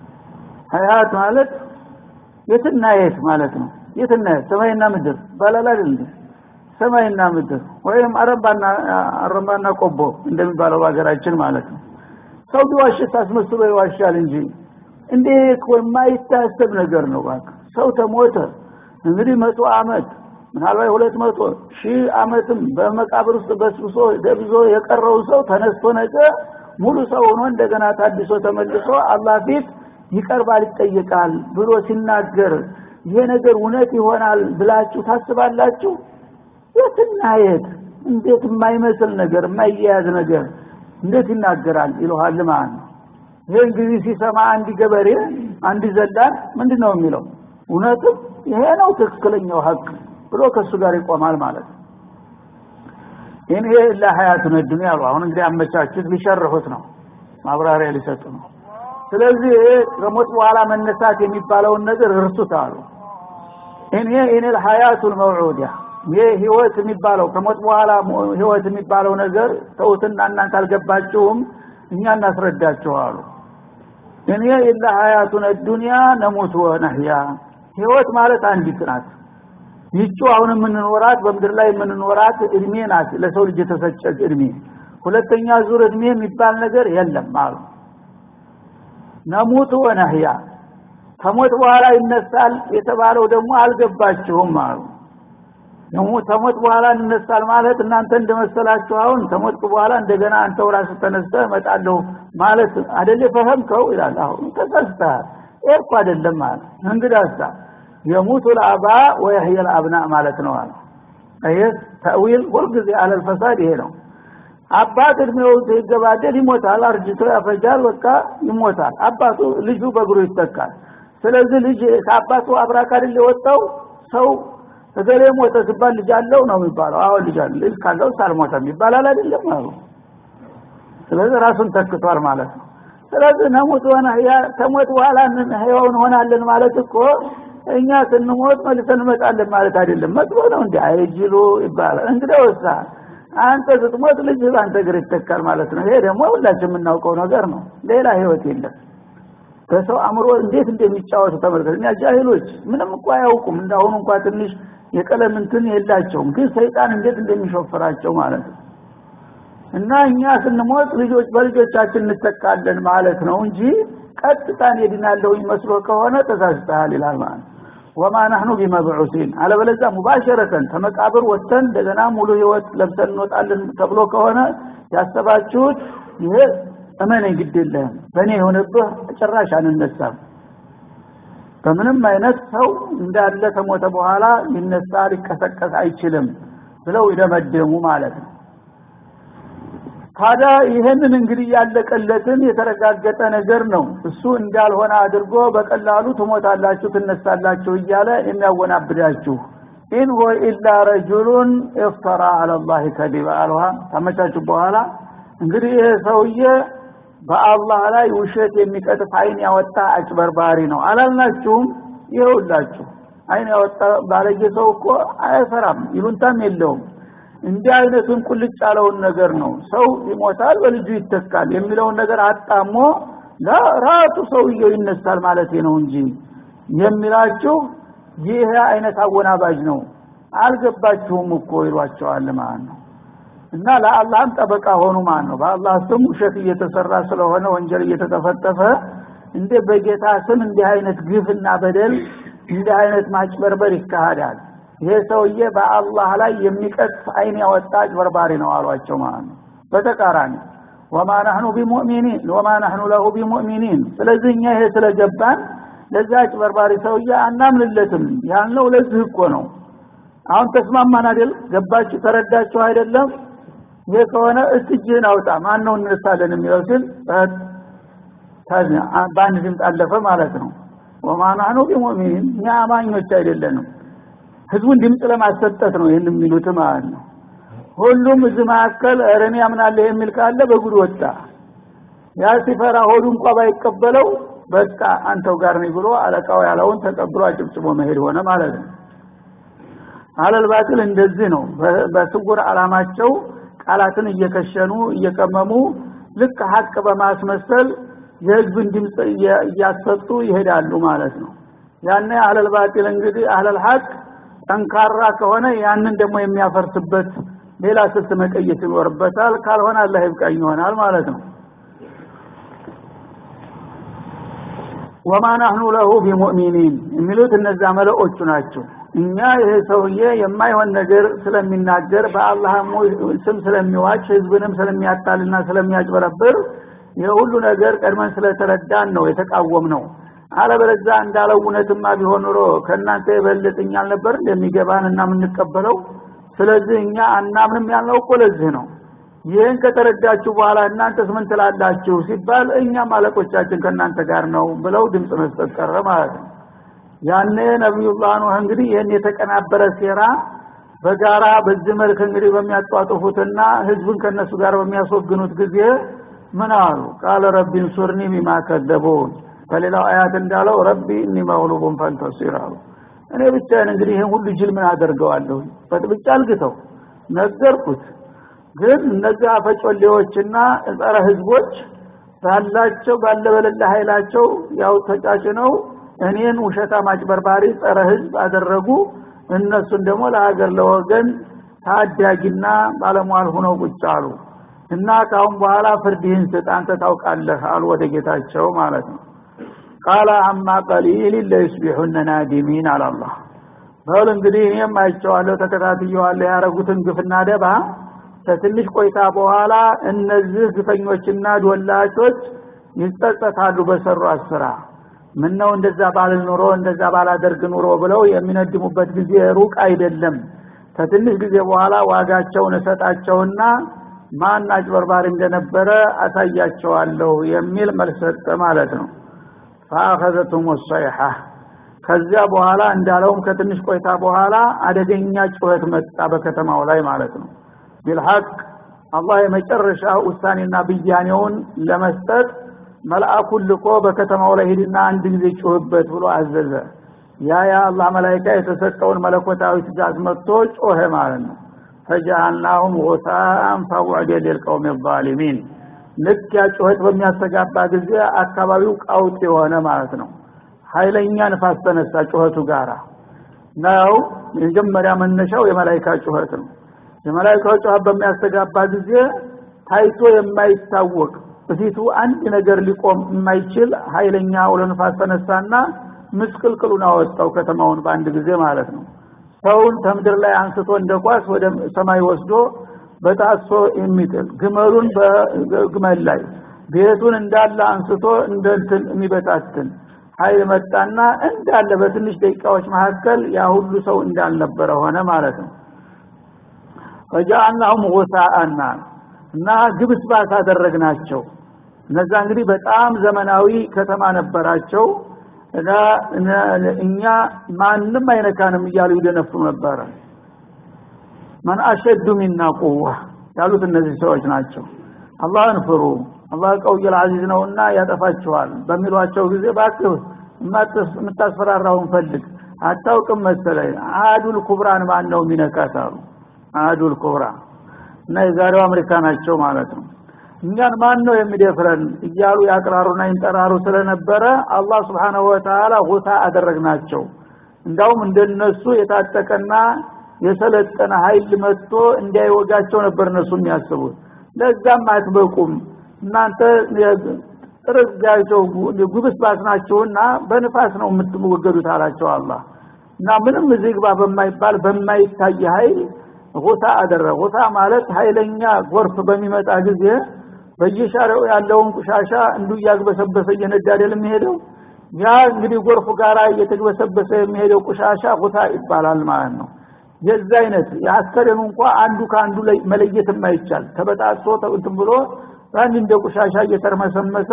ሀያት ማለት የትና የት ማለት ነው የትና የት ሰማይና ምድር ባላል አይደል ሰማይና ምድር ወይም አረባና አረባና ቆቦ እንደሚባለው ሀገራችን ማለት ነው ሰው ቢዋሽ ታስመስሎ ይዋሻል እንጂ እንዴ እኮ የማይታሰብ ነገር ነው ባክ ሰው ተሞተ እንግዲህ መቶ አመት ምናልባት ሁለት መቶ ሺህ አመትም በመቃብር ውስጥ በስብሶ ደብዞ የቀረው ሰው ተነስቶ ነገ ሙሉ ሰው ሆኖ እንደገና ታድሶ ተመልሶ አላህ ፊት ይቀርባል ይጠየቃል ብሎ ሲናገር ይሄ ነገር እውነት ይሆናል ብላችሁ ታስባላችሁ የትና የት እንዴት የማይመስል ነገር የማይያያዝ ነገር እንዴት ይናገራል ይለዋል ማለት ነው ይሄ እንግዲህ ሲሰማ አንድ ገበሬ አንድ ዘላን ምንድን ነው የሚለው እውነትም ይሄ ነው ትክክለኛው ሀቅ ብሎ ከእሱ ጋር ይቆማል ማለት ነው ይህን ይሄ ለሀያቱን ዱንያ አሉ አሁን እንግዲህ አመቻቹት ሊሸርሁት ነው ማብራሪያ ሊሰጡ ነው ስለዚህ ከሞት በኋላ መነሳት የሚባለውን ነገር እርሱት አሉ እኔ እኔ ሀያቱል መውዑዲያ ይሄ ህይወት የሚባለው ከሞት በኋላ ህይወት የሚባለው ነገር ተውትና እናንተ አልገባችሁም እኛ እናስረዳችኋሉ እኔ ኢላ ሀያቱን ዱንያ ነሙት ወነህያ ህይወት ማለት አንዲት ናት ይቹ አሁን የምንኖራት በምድር ላይ የምንኖራት እድሜ ናት ለሰው ልጅ የተሰጨች እድሜ ሁለተኛ ዙር እድሜ የሚባል ነገር የለም አሉ ነሙት ወነህያ ከሞት በኋላ ይነሳል የተባለው ደግሞ አልገባችሁም አሉ ተሞት በኋላ እንነሳል ማለት እናንተ እንደመሰላችሁ አሁን ተሞትኩ በኋላ እንደገና አንተው ራስህ ተነስተህ እመጣለሁ ማለት አደለ ፈህምከው ይላል አሁን ተሳስተሃል ይሄ እኮ አይደለም ማለት እንግዳሳ የሙቱ ልአባ ወየህየ ልአብና ማለት ነው አለ ይህ ተዊል ሁልጊዜ አለል ፈሳድ ይሄ ነው አባት እድሜው ሲገባደድ ይሞታል አርጅቶ ያፈጃል በቃ ይሞታል አባቱ ልጁ በእግሩ ይተካል ስለዚህ ልጅ ከአባቱ አብራክ አይደል የወጣው ሰው እገሌ ሞተ ሲባል ልጅ አለው ነው የሚባለው አሁን ልጅ አለ ልጅ ካለው ሳልሞተም ይባላል አይደለም አሉ ስለዚህ ራሱን ተክቷል ማለት ነው ስለዚህ ነሙት ሆነ ከሞት በኋላ ህያው እንሆናለን ማለት እኮ እኛ ስንሞት መልሰን እንመጣለን ማለት አይደለም መጥፎ ነው እንዲ አይጅሉ ይባላል እንግዲህ ወሳ አንተ ስትሞት ልጅ በአንተ እግር ይተካል ማለት ነው ይሄ ደግሞ ሁላችን የምናውቀው ነገር ነው ሌላ ህይወት የለም በሰው አእምሮ እንዴት እንደሚጫወቱ ተመልከት እኛ ጃሂሎች ምንም እንኳ አያውቁም እንዳሁኑ እንኳ ትንሽ የቀለም እንትን የላቸውም ግን ሰይጣን እንዴት እንደሚሾፍራቸው ማለት ነው እና እኛ ስንሞት ልጆች በልጆቻችን እንተካለን ማለት ነው እንጂ ቀጥታን የድናለው መስሎ ከሆነ ተሳስተሃል ይላል ማለት ወማ ናህኑ ቢመብዑሲን አለበለዚያ ሙባሸረተን ከመቃብር ወጥተን እንደገና ሙሉ ህይወት ለብሰን እንወጣለን ተብሎ ከሆነ ያሰባችሁት ይሄ እመነኝ ግድ የለህም በእኔ የሆነብህ ጭራሽ አንነሳም በምንም አይነት ሰው እንዳለ ከሞተ በኋላ ሊነሳ ሊቀሰቀስ አይችልም ብለው ይደመደሙ ማለት ነው ታዲያ ይህንን እንግዲህ ያለቀለትን የተረጋገጠ ነገር ነው እሱ እንዳልሆነ አድርጎ በቀላሉ ትሞታላችሁ ትነሳላችሁ እያለ የሚያወናብዳችሁ ኢን ሆ ኢላ ረጁሉን እፍተራ አለላህ ከዲባ አልሃ ታመቻችሁ በኋላ እንግዲህ ይህ ሰውዬ በአላህ ላይ ውሸት የሚቀጥፍ አይን ያወጣ አጭበርባሪ ነው አላልናችሁም ይኸውላችሁ አይን ያወጣ ባለጌ ሰው እኮ አይፈራም ይሉንታም የለውም እንዲህ አይነቱን ቁልጭ ያለውን ነገር ነው ሰው ይሞታል በልጁ ይተካል የሚለውን ነገር አጣሞ ራሱ ሰውየው ይነሳል ማለት ነው እንጂ የሚላችሁ ይህ አይነት አወናባጅ ነው አልገባችሁም እኮ ይሏቸዋል ማለት ነው እና ለአላህም ጠበቃ ሆኑ ማለት ነው በአላህ ስም ውሸት እየተሰራ ስለሆነ ወንጀል እየተጠፈጠፈ እንደ በጌታ ስም እንዲህ አይነት ግፍና በደል እንዲህ አይነት ማጭበርበር ይካሄዳል ይሄ ሰውዬ በአላህ ላይ የሚቀጥፍ አይን ያወጣ አጭበርባሪ ነው አሏቸው ማለት ነው በተቃራኒ ወማ ናህኑ ቢሙእሚኒን ወማ ናህኑ ለሁ ቢሙእሚኒን ስለዚህ እኛ ይሄ ስለገባን ለዛ አጭበርባሪ ሰውዬ አናምንለትም ያልነው ለዚህ እኮ ነው አሁን ተስማማን አይደል ገባችሁ ተረዳችሁ አይደለም ይሄ ከሆነ እትጅህን አውጣ ማን ነው እንነሳለን የሚለው ሲል በአንድ ድምፅ አለፈ ማለት ነው ወማ ናህኑ ቢሙእሚኒን እኛ አማኞች አይደለንም ህዝቡን ድምፅ ለማሰጠት ነው ይህን የሚሉት ማለት ነው ሁሉም እዚህ መካከል እረኔ ያምናለህ የሚል ካለ በጉድ ወጣ ያ ሲፈራ ሆዱ እንኳ ባይቀበለው በቃ አንተው ጋር ነኝ ብሎ አለቃው ያለውን ተቀብሎ አጭብጭቦ መሄድ ሆነ ማለት ነው አለል ባጢል እንደዚህ ነው በስውር አላማቸው ቃላትን እየከሸኑ እየቀመሙ ልክ ሀቅ በማስመሰል የህዝብን ድምፅ እያሰጡ ይሄዳሉ ማለት ነው ያኔ አህለል ባጢል እንግዲህ አህለል ሀቅ ጠንካራ ከሆነ ያንን ደግሞ የሚያፈርስበት ሌላ ስልት መቀየስ ይኖርበታል ካልሆነ አላህ ይብቃኝ ይሆናል ማለት ነው ወማ ናህኑ ለሁ ቢሙእሚኒን የሚሉት እነዛ መለዎቹ ናቸው እኛ ይሄ ሰውዬ የማይሆን ነገር ስለሚናገር በአላህ ስም ስለሚዋች ህዝብንም ስለሚያታልና ስለሚያጭበረብር ይህ ሁሉ ነገር ቀድመን ስለተረዳን ነው የተቃወም ነው አለበለዛ እንዳለው እውነትማ ቢሆን ኑሮ ከእናንተ የበለጥኛ አልነበር እንደሚገባን እና የምንቀበለው ስለዚህ እኛ አናምንም ያልነው እኮ ለዚህ ነው ይህን ከተረዳችሁ በኋላ እናንተስ ምን ትላላችሁ ሲባል እኛም አለቆቻችን ከእናንተ ጋር ነው ብለው ድምፅ መስጠት ቀረ ማለት ነው ያኔ ነቢዩላህ ኑህ እንግዲህ ይህን የተቀናበረ ሴራ በጋራ በዚህ መልክ እንግዲህ በሚያጧጥፉትና ህዝብን ከነሱ ጋር በሚያስወግኑት ጊዜ ምን አሉ ቃለ ረቢ እንሱርኒ ቢማ ከዘቡን በሌላው አያት እንዳለው ረቢ እኒ መግሉቡን ፈንተሲር አሉ እኔ ብቻዬን እንግዲህ ይህን ሁሉ ጅል ምን አደርገዋለሁ በጥብጫ አልግተው ነገርኩት ግን እነዚህ አፈጮሌዎችና ጸረ ህዝቦች ባላቸው ባለበለለ ኃይላቸው ያው ተጫጭነው እኔን ውሸታ ማጭበርባሪ ጸረ ህዝብ አደረጉ እነሱን ደግሞ ለሀገር ለወገን ታዳጊና ባለሟል ሁነው ቁጭ አሉ እና ካሁን በኋላ ፍርድህን ስጥ አንተ ታውቃለህ አሉ ወደ ጌታቸው ማለት ነው ቃለ አማ ቀሊል ለዩስቢሑነ ናዲሚን አላላህ በል እንግዲህ እኔም አይቼዋለሁ ተከታትየዋለሁ ያረጉትን ግፍና ደባ ከትንሽ ቆይታ በኋላ እነዚህ ግፈኞችና ዶላቾች ይጸጸታሉ በሰሯት ስራ ምን ነው እንደዛ ባልል ኑሮ እንደዛ ባላደርግ ኑሮ ብለው የሚነድሙበት ጊዜ ሩቅ አይደለም ከትንሽ ጊዜ በኋላ ዋጋቸውን እሰጣቸውና ማን አጭበርባሪ እንደነበረ አሳያቸዋለሁ የሚል መልስ ሰጠ ማለት ነው ፈአኸዘቱም ሰይሐ ከዚያ በኋላ እንዳለውም ከትንሽ ቆይታ በኋላ አደገኛ ጩኸት መጣ በከተማው ላይ ማለት ነው ቢልሐቅ አላህ የመጨረሻ ውሳኔና ብያኔውን ለመስጠት መልአኩን ልኮ በከተማው ላይ ሂድና አንድ ጊዜ ጩህበት ብሎ አዘዘ ያ ያ አላህ መላይካ የተሰጠውን መለኮታዊ ትእዛዝ መጥቶ ጮኸ ማለት ነው ፈጃአልናሁም ጉሳአን ፈቡዕደ ሊልቀውም ዛሊሚን ልክ ያ ጩኸት በሚያስተጋባ ጊዜ አካባቢው ቀውጥ የሆነ ማለት ነው ኃይለኛ ንፋስ ተነሳ ጩኸቱ ጋራ ነው የመጀመሪያ መነሻው የመላይካ ጩኸት ነው የመላይካው ጩኸት በሚያስተጋባ ጊዜ ታይቶ የማይታወቅ በፊቱ አንድ ነገር ሊቆም የማይችል ኃይለኛ አውሎ ንፋስ ተነሳና ምስቅልቅሉን አወጣው ከተማውን በአንድ ጊዜ ማለት ነው ሰውን ከምድር ላይ አንስቶ እንደ ኳስ ወደ ሰማይ ወስዶ በጣሶ የሚጥል ግመሉን በግመል ላይ ቤቱን እንዳለ አንስቶ እንደ እንትን የሚበታትን ኃይል መጣና እንዳለ በትንሽ ደቂቃዎች መካከል ያ ሁሉ ሰው እንዳልነበረ ሆነ ማለት ነው ፈጃአልናሁም ጉሳአና እና ግብስባስ አደረግናቸው እነዛ እንግዲህ በጣም ዘመናዊ ከተማ ነበራቸው እኛ ማንም አይነካንም እያሉ ይደነፉ ነበረ መን አሸዱ ሚና ቁዋ ያሉት እነዚህ ሰዎች ናቸው አላህን ፍሩ አላህ ቀውየል አዚዝ ነውና ያጠፋችኋል በሚሏቸው ጊዜ ባክህ የምታስፈራራውን ፈልግ አታውቅም መሰለኝ አዱል ኩብራን ማን ነው የሚነካት አሉ አዱል ኩብራ እና የዛሬው አሜሪካ ናቸው ማለት ነው እኛን ማን ነው የሚደፍረን እያሉ ያቅራሩና ይንጠራሩ ስለነበረ አላህ ስብሓንሁ ወተላ ሁታ አደረግናቸው እንዳውም እንደነሱ የታጠቀና የሰለጠነ ኃይል መጥቶ እንዳይወጋቸው ነበር እነሱ የሚያስቡት ለዛም አትበቁም እናንተ ጥርጋቸው ጉብስ ባስ ናቸውና በንፋስ ነው የምትወገዱት አላቸው አላህ እና ምንም እዚህ ግባ በማይባል በማይታይ ኃይል ሁታ አደረገ ሁታ ማለት ኃይለኛ ጎርፍ በሚመጣ ጊዜ በየሻሪው ያለውን ቁሻሻ እንዱ እያግበሰበሰ እየነዳ አይደል የሚሄደው ያ እንግዲህ ጎርፉ ጋራ እየተግበሰበሰ የሚሄደው ቁሻሻ ሁታ ይባላል ማለት ነው የዛ አይነት የአስከሬኑ እንኳ አንዱ ከአንዱ ላይ መለየት የማይቻል ተበጣጥሶ እንትን ብሎ አንድ እንደ ቁሻሻ እየተርመሰመሰ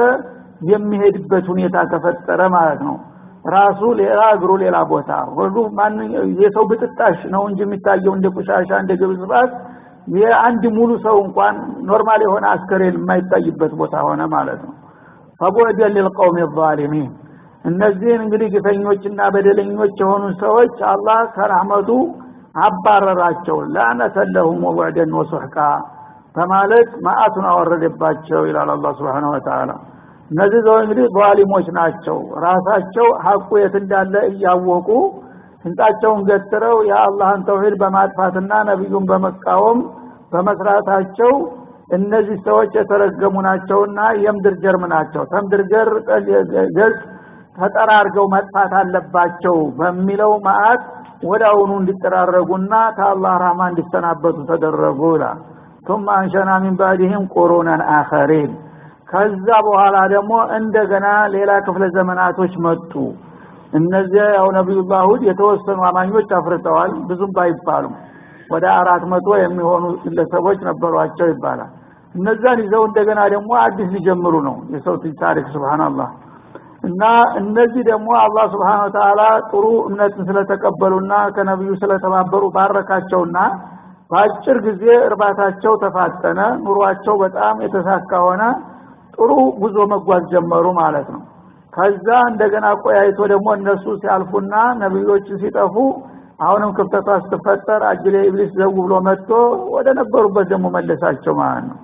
የሚሄድበት ሁኔታ ተፈጠረ ማለት ነው ራሱ ሌላ እግሩ ሌላ ቦታ ሁሉ ማን የሰው ብጥጣሽ ነው እንጂ የሚታየው እንደ ቁሻሻ እንደ ግብዝባት የአንድ ሙሉ ሰው እንኳን ኖርማል የሆነ አስከሬን የማይታይበት ቦታ ሆነ ማለት ነው ፈቡዕደን ሊልቀውም ዛሊሚን እነዚህን እንግዲህ ግፈኞችና በደለኞች የሆኑ ሰዎች አላህ ከረህመቱ አባረራቸው ላነተ ለሁም ወቡዕደን ወሱሕቃ በማለት ማአቱን አወረደባቸው ይላል አላህ Subhanahu Wa Ta'ala እነዚህ ሰው እንግዲህ ዛሊሞች ናቸው ራሳቸው ሐቁ የት እንዳለ እያወቁ ስንጣቸውን ገትረው የአላህን ተውሂድ በማጥፋትና ነብዩን በመቃወም በመስራታቸው እነዚህ ሰዎች የተረገሙ ናቸውና የምድር ጀርም ናቸው ተምድር ገር ገጽ ተጠራርገው መጥፋት አለባቸው በሚለው ማአት ወዳውኑ እንዲጠራረጉና ከአላህ ራህማ እንዲሰናበቱ ተደረጉ ይላል ثم አንሸና ሚን ባዕድህም ቁሩነን አኸሪን ከዛ በኋላ ደግሞ እንደገና ሌላ ክፍለ ዘመናቶች መጡ እነዚያ ያው ነቢዩላህ ሁድ የተወሰኑ አማኞች አፍርተዋል ብዙም ባይባሉም ወደ አራት መቶ የሚሆኑ ግለሰቦች ነበሯቸው ይባላል እነዛን ይዘው እንደገና ደግሞ አዲስ ሊጀምሩ ነው የሰው ታሪክ ስብሓንላህ እና እነዚህ ደግሞ አላህ ስብሓን ወተላ ጥሩ እምነትን ስለተቀበሉና ከነቢዩ ስለተባበሩ ባረካቸውና በአጭር ጊዜ እርባታቸው ተፋጠነ ኑሯቸው በጣም የተሳካ ሆነ ጥሩ ጉዞ መጓዝ ጀመሩ ማለት ነው ከዛ እንደገና ቆያይቶ ደግሞ እነሱ ሲያልፉና ነቢዮች ሲጠፉ አሁንም ክፍተቷ ስትፈጠር አጅሌ ኢብሊስ ዘው ብሎ መጥቶ ወደ ነበሩበት ደግሞ መለሳቸው ማለት ነው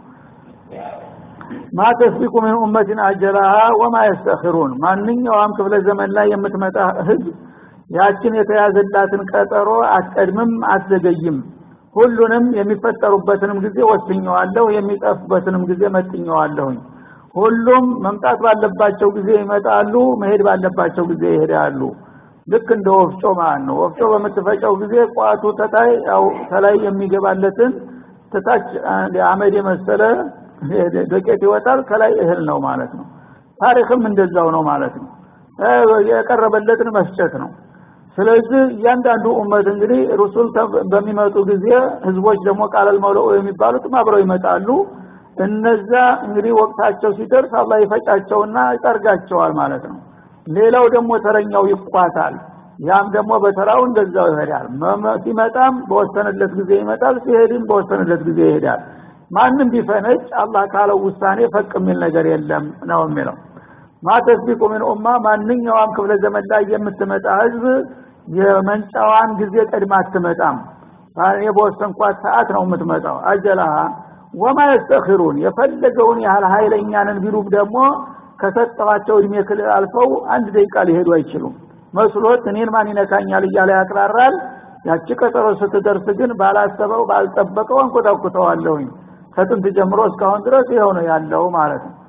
ማ ተስቢቁ ምን ኡመትን አጀላሃ ወማ የስተኽሩን ማንኛውም ክፍለ ዘመን ላይ የምትመጣ ህዝብ ያችን የተያዘላትን ቀጠሮ አትቀድምም አትዘገይም ሁሉንም የሚፈጠሩበትንም ጊዜ ወስኘዋለሁ የሚጠፉበትንም ጊዜ መጥኘዋለሁኝ ሁሉም መምጣት ባለባቸው ጊዜ ይመጣሉ መሄድ ባለባቸው ጊዜ ይሄዳሉ ልክ እንደ ወፍጮ ማለት ነው ወፍጮ በምትፈጨው ጊዜ ቋቱ ተታይ ያው ተላይ የሚገባለትን ተታች አመድ የመሰለ ዶቄት ይወጣል ከላይ እህል ነው ማለት ነው ታሪክም እንደዛው ነው ማለት ነው የቀረበለትን መስጨት ነው ስለዚህ እያንዳንዱ ኡመት እንግዲህ ሩሱል በሚመጡ ጊዜ ህዝቦች ደግሞ ቃለል መውለኡ የሚባሉት አብረው ይመጣሉ እነዛ እንግዲህ ወቅታቸው ሲደርስ አላህ ይፈጫቸውና ይጠርጋቸዋል ማለት ነው ሌላው ደግሞ ተረኛው ይቋታል ያም ደግሞ በተራው እንደዛው ይሄዳል ሲመጣም በወሰነለት ጊዜ ይመጣል ሲሄድም በወሰነለት ጊዜ ይሄዳል ማንም ቢፈነጭ አላህ ካለው ውሳኔ ፈቅ የሚል ነገር የለም ነው የሚለው ማተስቢቁ ምን ኡማ ማንኛውም ክፍለ ዘመን ላይ የምትመጣ ህዝብ የመንጫዋን ጊዜ ቀድማ አትመጣም እኔ በወሰንኳት ሰዓት ነው የምትመጣው አጀላሃ ወማ የስተኽሩን የፈለገውን ያህል ኃይለኛንን ቢሉም ደግሞ ከሰጠኋቸው እድሜ ክልል አልፈው አንድ ደቂቃ ሊሄዱ አይችሉም መስሎት እኔን ማን ይነካኛል እያለ ያቅራራል ያቺ ቀጠሮ ስትደርስ ግን ባላሰበው ባልጠበቀው አንኮታኩተዋለሁኝ ከጥንት ጀምሮ እስካሁን ድረስ ይኸው ነው ያለው ማለት ነው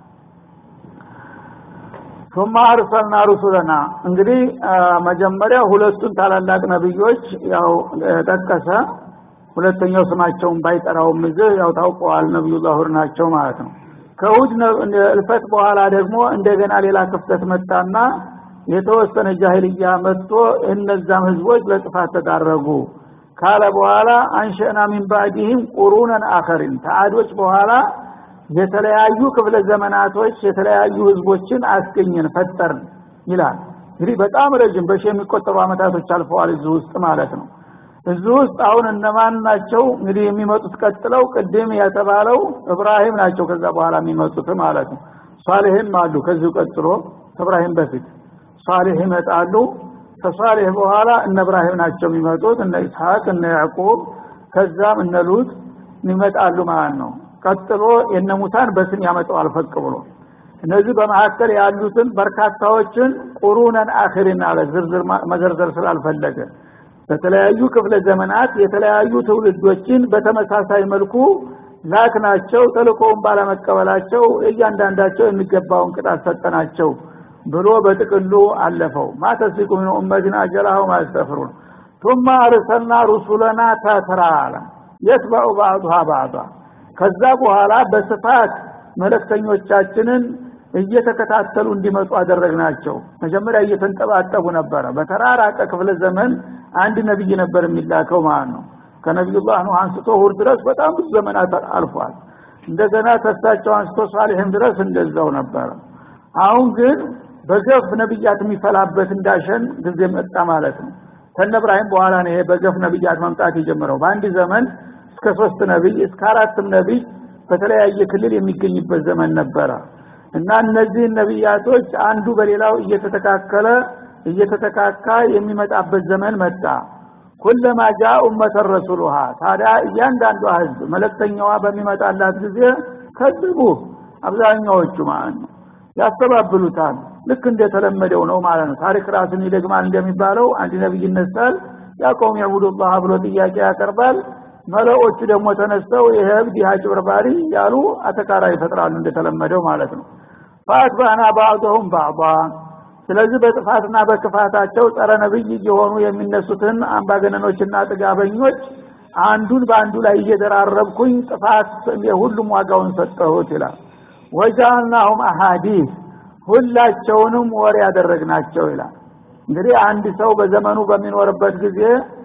ثم አርሰልና ሩሱለና እንግዲህ መጀመሪያ ሁለቱን ታላላቅ ነብዮች ያው ጠቀሰ ሁለተኛው ስማቸውን ባይጠራውም እዚህ ያው ታውቀዋል ነብዩላህ ሁድ ናቸው ማለት ነው ከሁድ እልፈት በኋላ ደግሞ እንደገና ሌላ ክፍተት መጣና የተወሰነ ጃሂልያ መጥቶ እነዛም ህዝቦች ለጥፋት ተዳረጉ ካለ በኋላ አንሸና ሚን ባዕድህም ቁሩነን አኸሪን ተአዶች በኋላ የተለያዩ ክፍለ ዘመናቶች የተለያዩ ህዝቦችን አስገኘን ፈጠርን ይላል እንግዲህ በጣም ረጅም በሺ የሚቆጠሩ አመታቶች አልፈዋል እዚህ ውስጥ ማለት ነው እዚህ ውስጥ አሁን እነማን ናቸው እንግዲህ የሚመጡት ቀጥለው ቅድም የተባለው እብራሂም ናቸው ከዛ በኋላ የሚመጡት ማለት ነው ሷሊህም አሉ ከዚሁ ቀጥሎ ከእብራሂም በፊት ሷሊህ ይመጣሉ ከሷሊህ በኋላ እነ እብራሂም ናቸው የሚመጡት እነ ኢስሐቅ እነ ያዕቁብ ከዛም እነ ሉጥ ይመጣሉ ማለት ነው ቀጥሎ የነ ሙታን በስም ያመጣዋል ፈቅ ብሎ እነዚህ በመካከል ያሉትን በርካታዎችን ቁሩነን አኺሪን አለ ዝርዝር መዘርዘር ስላልፈለገ በተለያዩ ክፍለ ዘመናት የተለያዩ ትውልዶችን በተመሳሳይ መልኩ ላክናቸው ተልኮውን ባለመቀበላቸው እያንዳንዳቸው የሚገባውን ቅጣት ሰጠናቸው ብሎ በጥቅሉ አለፈው ማተስቁ ምን ኡመትን አጀላሁ ማስተፍሩን ثم ارسلنا رسلنا تترى يتبع بعضها بعضا ከዛ በኋላ በስፋት መለክተኞቻችንን እየተከታተሉ እንዲመጡ አደረግናቸው መጀመሪያ እየተንጠባጠቡ ነበረ በተራራቀ ክፍለ ዘመን አንድ ነብይ ነበር የሚላከው ማለት ነው ከነቢዩላህ ኑህ አንስቶ ሁር ድረስ በጣም ብዙ ዘመናት አልፏል እንደገና ተሳቸው አንስቶ ሳሊህም ድረስ እንደዛው ነበረ አሁን ግን በገፍ ነብያት የሚፈላበት እንዳሸን ጊዜ መጣ ማለት ነው ከነ እብራሂም በኋላ ነው ይሄ በገፍ ነብያት መምጣት የጀመረው በአንድ ዘመን እስከ ሶስት ነብይ እስከ አራትም ነብይ በተለያየ ክልል የሚገኝበት ዘመን ነበረ እና እነዚህ ነብያቶች አንዱ በሌላው እየተተካከለ እየተተካካ የሚመጣበት ዘመን መጣ ኩለማ ጃ ኡመተ ረሱሉሃ ታዲያ እያንዳንዷ ህዝብ መለክተኛዋ በሚመጣላት ጊዜ ከዝቡ አብዛኛዎቹ ማለት ነው ያስተባብሉታል ልክ እንደተለመደው ነው ማለት ነው ታሪክ ራስን ይደግማል እንደሚባለው አንድ ነብይ ይነሳል ያቆም ያቡዱላህ ብሎ ጥያቄ ያቀርባል መለዎቹ ደግሞ ተነስተው ይሄ እብድ አጭበርባሪ ያሉ አተካራ ይፈጥራሉ እንደተለመደው ማለት ነው ፈአትባና ባዕضهم بعضا ስለዚህ በጥፋትና በክፋታቸው ጸረ ነብይ እየሆኑ የሚነሱትን አምባገነኖችና ጥጋበኞች አንዱን በአንዱ ላይ እየደራረብኩኝ ጥፋት ሁሉም ዋጋውን ሰጠሁት ይላል ወጃልናሁም አሃዲስ ሁላቸውንም ወሬ ያደረግናቸው ይላል እንግዲህ አንድ ሰው በዘመኑ በሚኖርበት ጊዜ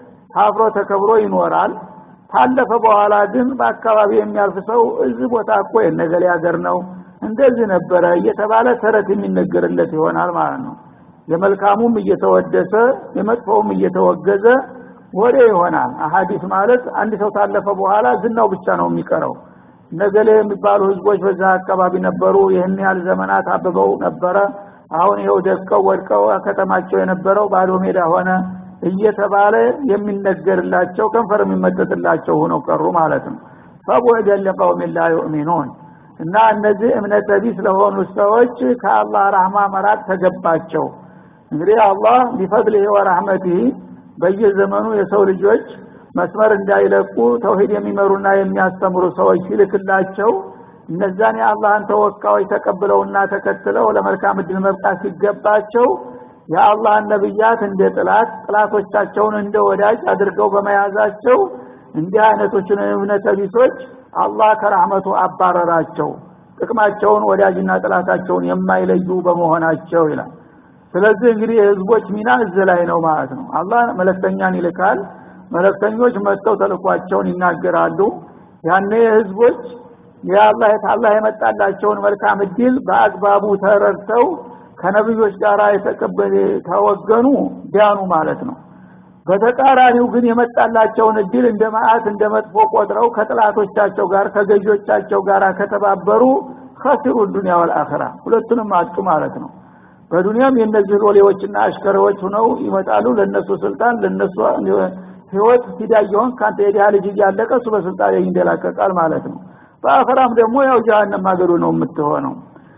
ታፍሮ ተከብሮ ይኖራል ታለፈ በኋላ ግን በአካባቢ የሚያልፍ ሰው እዚህ ቦታ እኮ የነገሌ ሀገር ነው እንደዚህ ነበረ እየተባለ ተረት የሚነገርለት ይሆናል ማለት ነው የመልካሙም እየተወደሰ የመጥፎውም እየተወገዘ ወሬ ይሆናል አሀዲስ ማለት አንድ ሰው ታለፈ በኋላ ዝናው ብቻ ነው የሚቀረው ነገሌ የሚባሉ ህዝቦች በዛ አካባቢ ነበሩ ይህን ያህል ዘመናት አብበው ነበረ አሁን ይኸው ደቀው ወድቀው ከተማቸው የነበረው ባዶ ሜዳ ሆነ እየተባለ የሚነገርላቸው ከንፈር የሚመጠጥላቸው ሆነው ቀሩ ማለት ነው ፈቡዕደን ለቀውም ላ ዩእሚኑን እና እነዚህ እምነት ቢስ ለሆኑ ሰዎች ከአላህ ረህማ መራቅ ተገባቸው እንግዲህ አላህ ቢፈድልህ ወረህመቲህ በየዘመኑ የሰው ልጆች መስመር እንዳይለቁ ተውሂድ የሚመሩና የሚያስተምሩ ሰዎች ሲልክላቸው እነዛን የአላህን ተወካዮች ተቀብለውና ተከትለው ለመልካም እድል መብቃት ሲገባቸው የአላህን ነብያት እንደ ጥላት ጥላቶቻቸውን እንደ ወዳጅ አድርገው በመያዛቸው እንዲህ አይነቶችን እምነተ ቢሶች አላህ ከራህመቱ አባረራቸው ጥቅማቸውን ወዳጅና ጥላታቸውን የማይለዩ በመሆናቸው ይላል ስለዚህ እንግዲህ የህዝቦች ሚና እዚህ ላይ ነው ማለት ነው አላህ መለክተኛን ይልካል መለክተኞች መጥተው ተልኳቸውን ይናገራሉ ያኔ ህዝቦች የአላህ አላህ የመጣላቸውን መልካም እድል በአግባቡ ተረድተው ከነብዮች ጋር የተቀበለ ተወገኑ ዲያኑ ማለት ነው በተቃራኒው ግን የመጣላቸውን እድል እንደ ማአት እንደ መጥፎ ቆጥረው ከጥላቶቻቸው ጋር ከገዦቻቸው ጋር ከተባበሩ ከሲሩ ዱንያ ወልአኺራ ሁለቱንም አጡ ማለት ነው በዱንያም የእነዚህ ሎሌዎችና አሽከሬዎች ሁነው ይመጣሉ ለነሱ ስልጣን ለነሱ ህይወት ፊዳየውን ካንተ የዲያ ልጅ እያለቀ እሱ በስልጣን ይንደላቀቃል ማለት ነው በአኸራም ደግሞ ያው ጀሃነም ማገዶ ነው የምትሆነው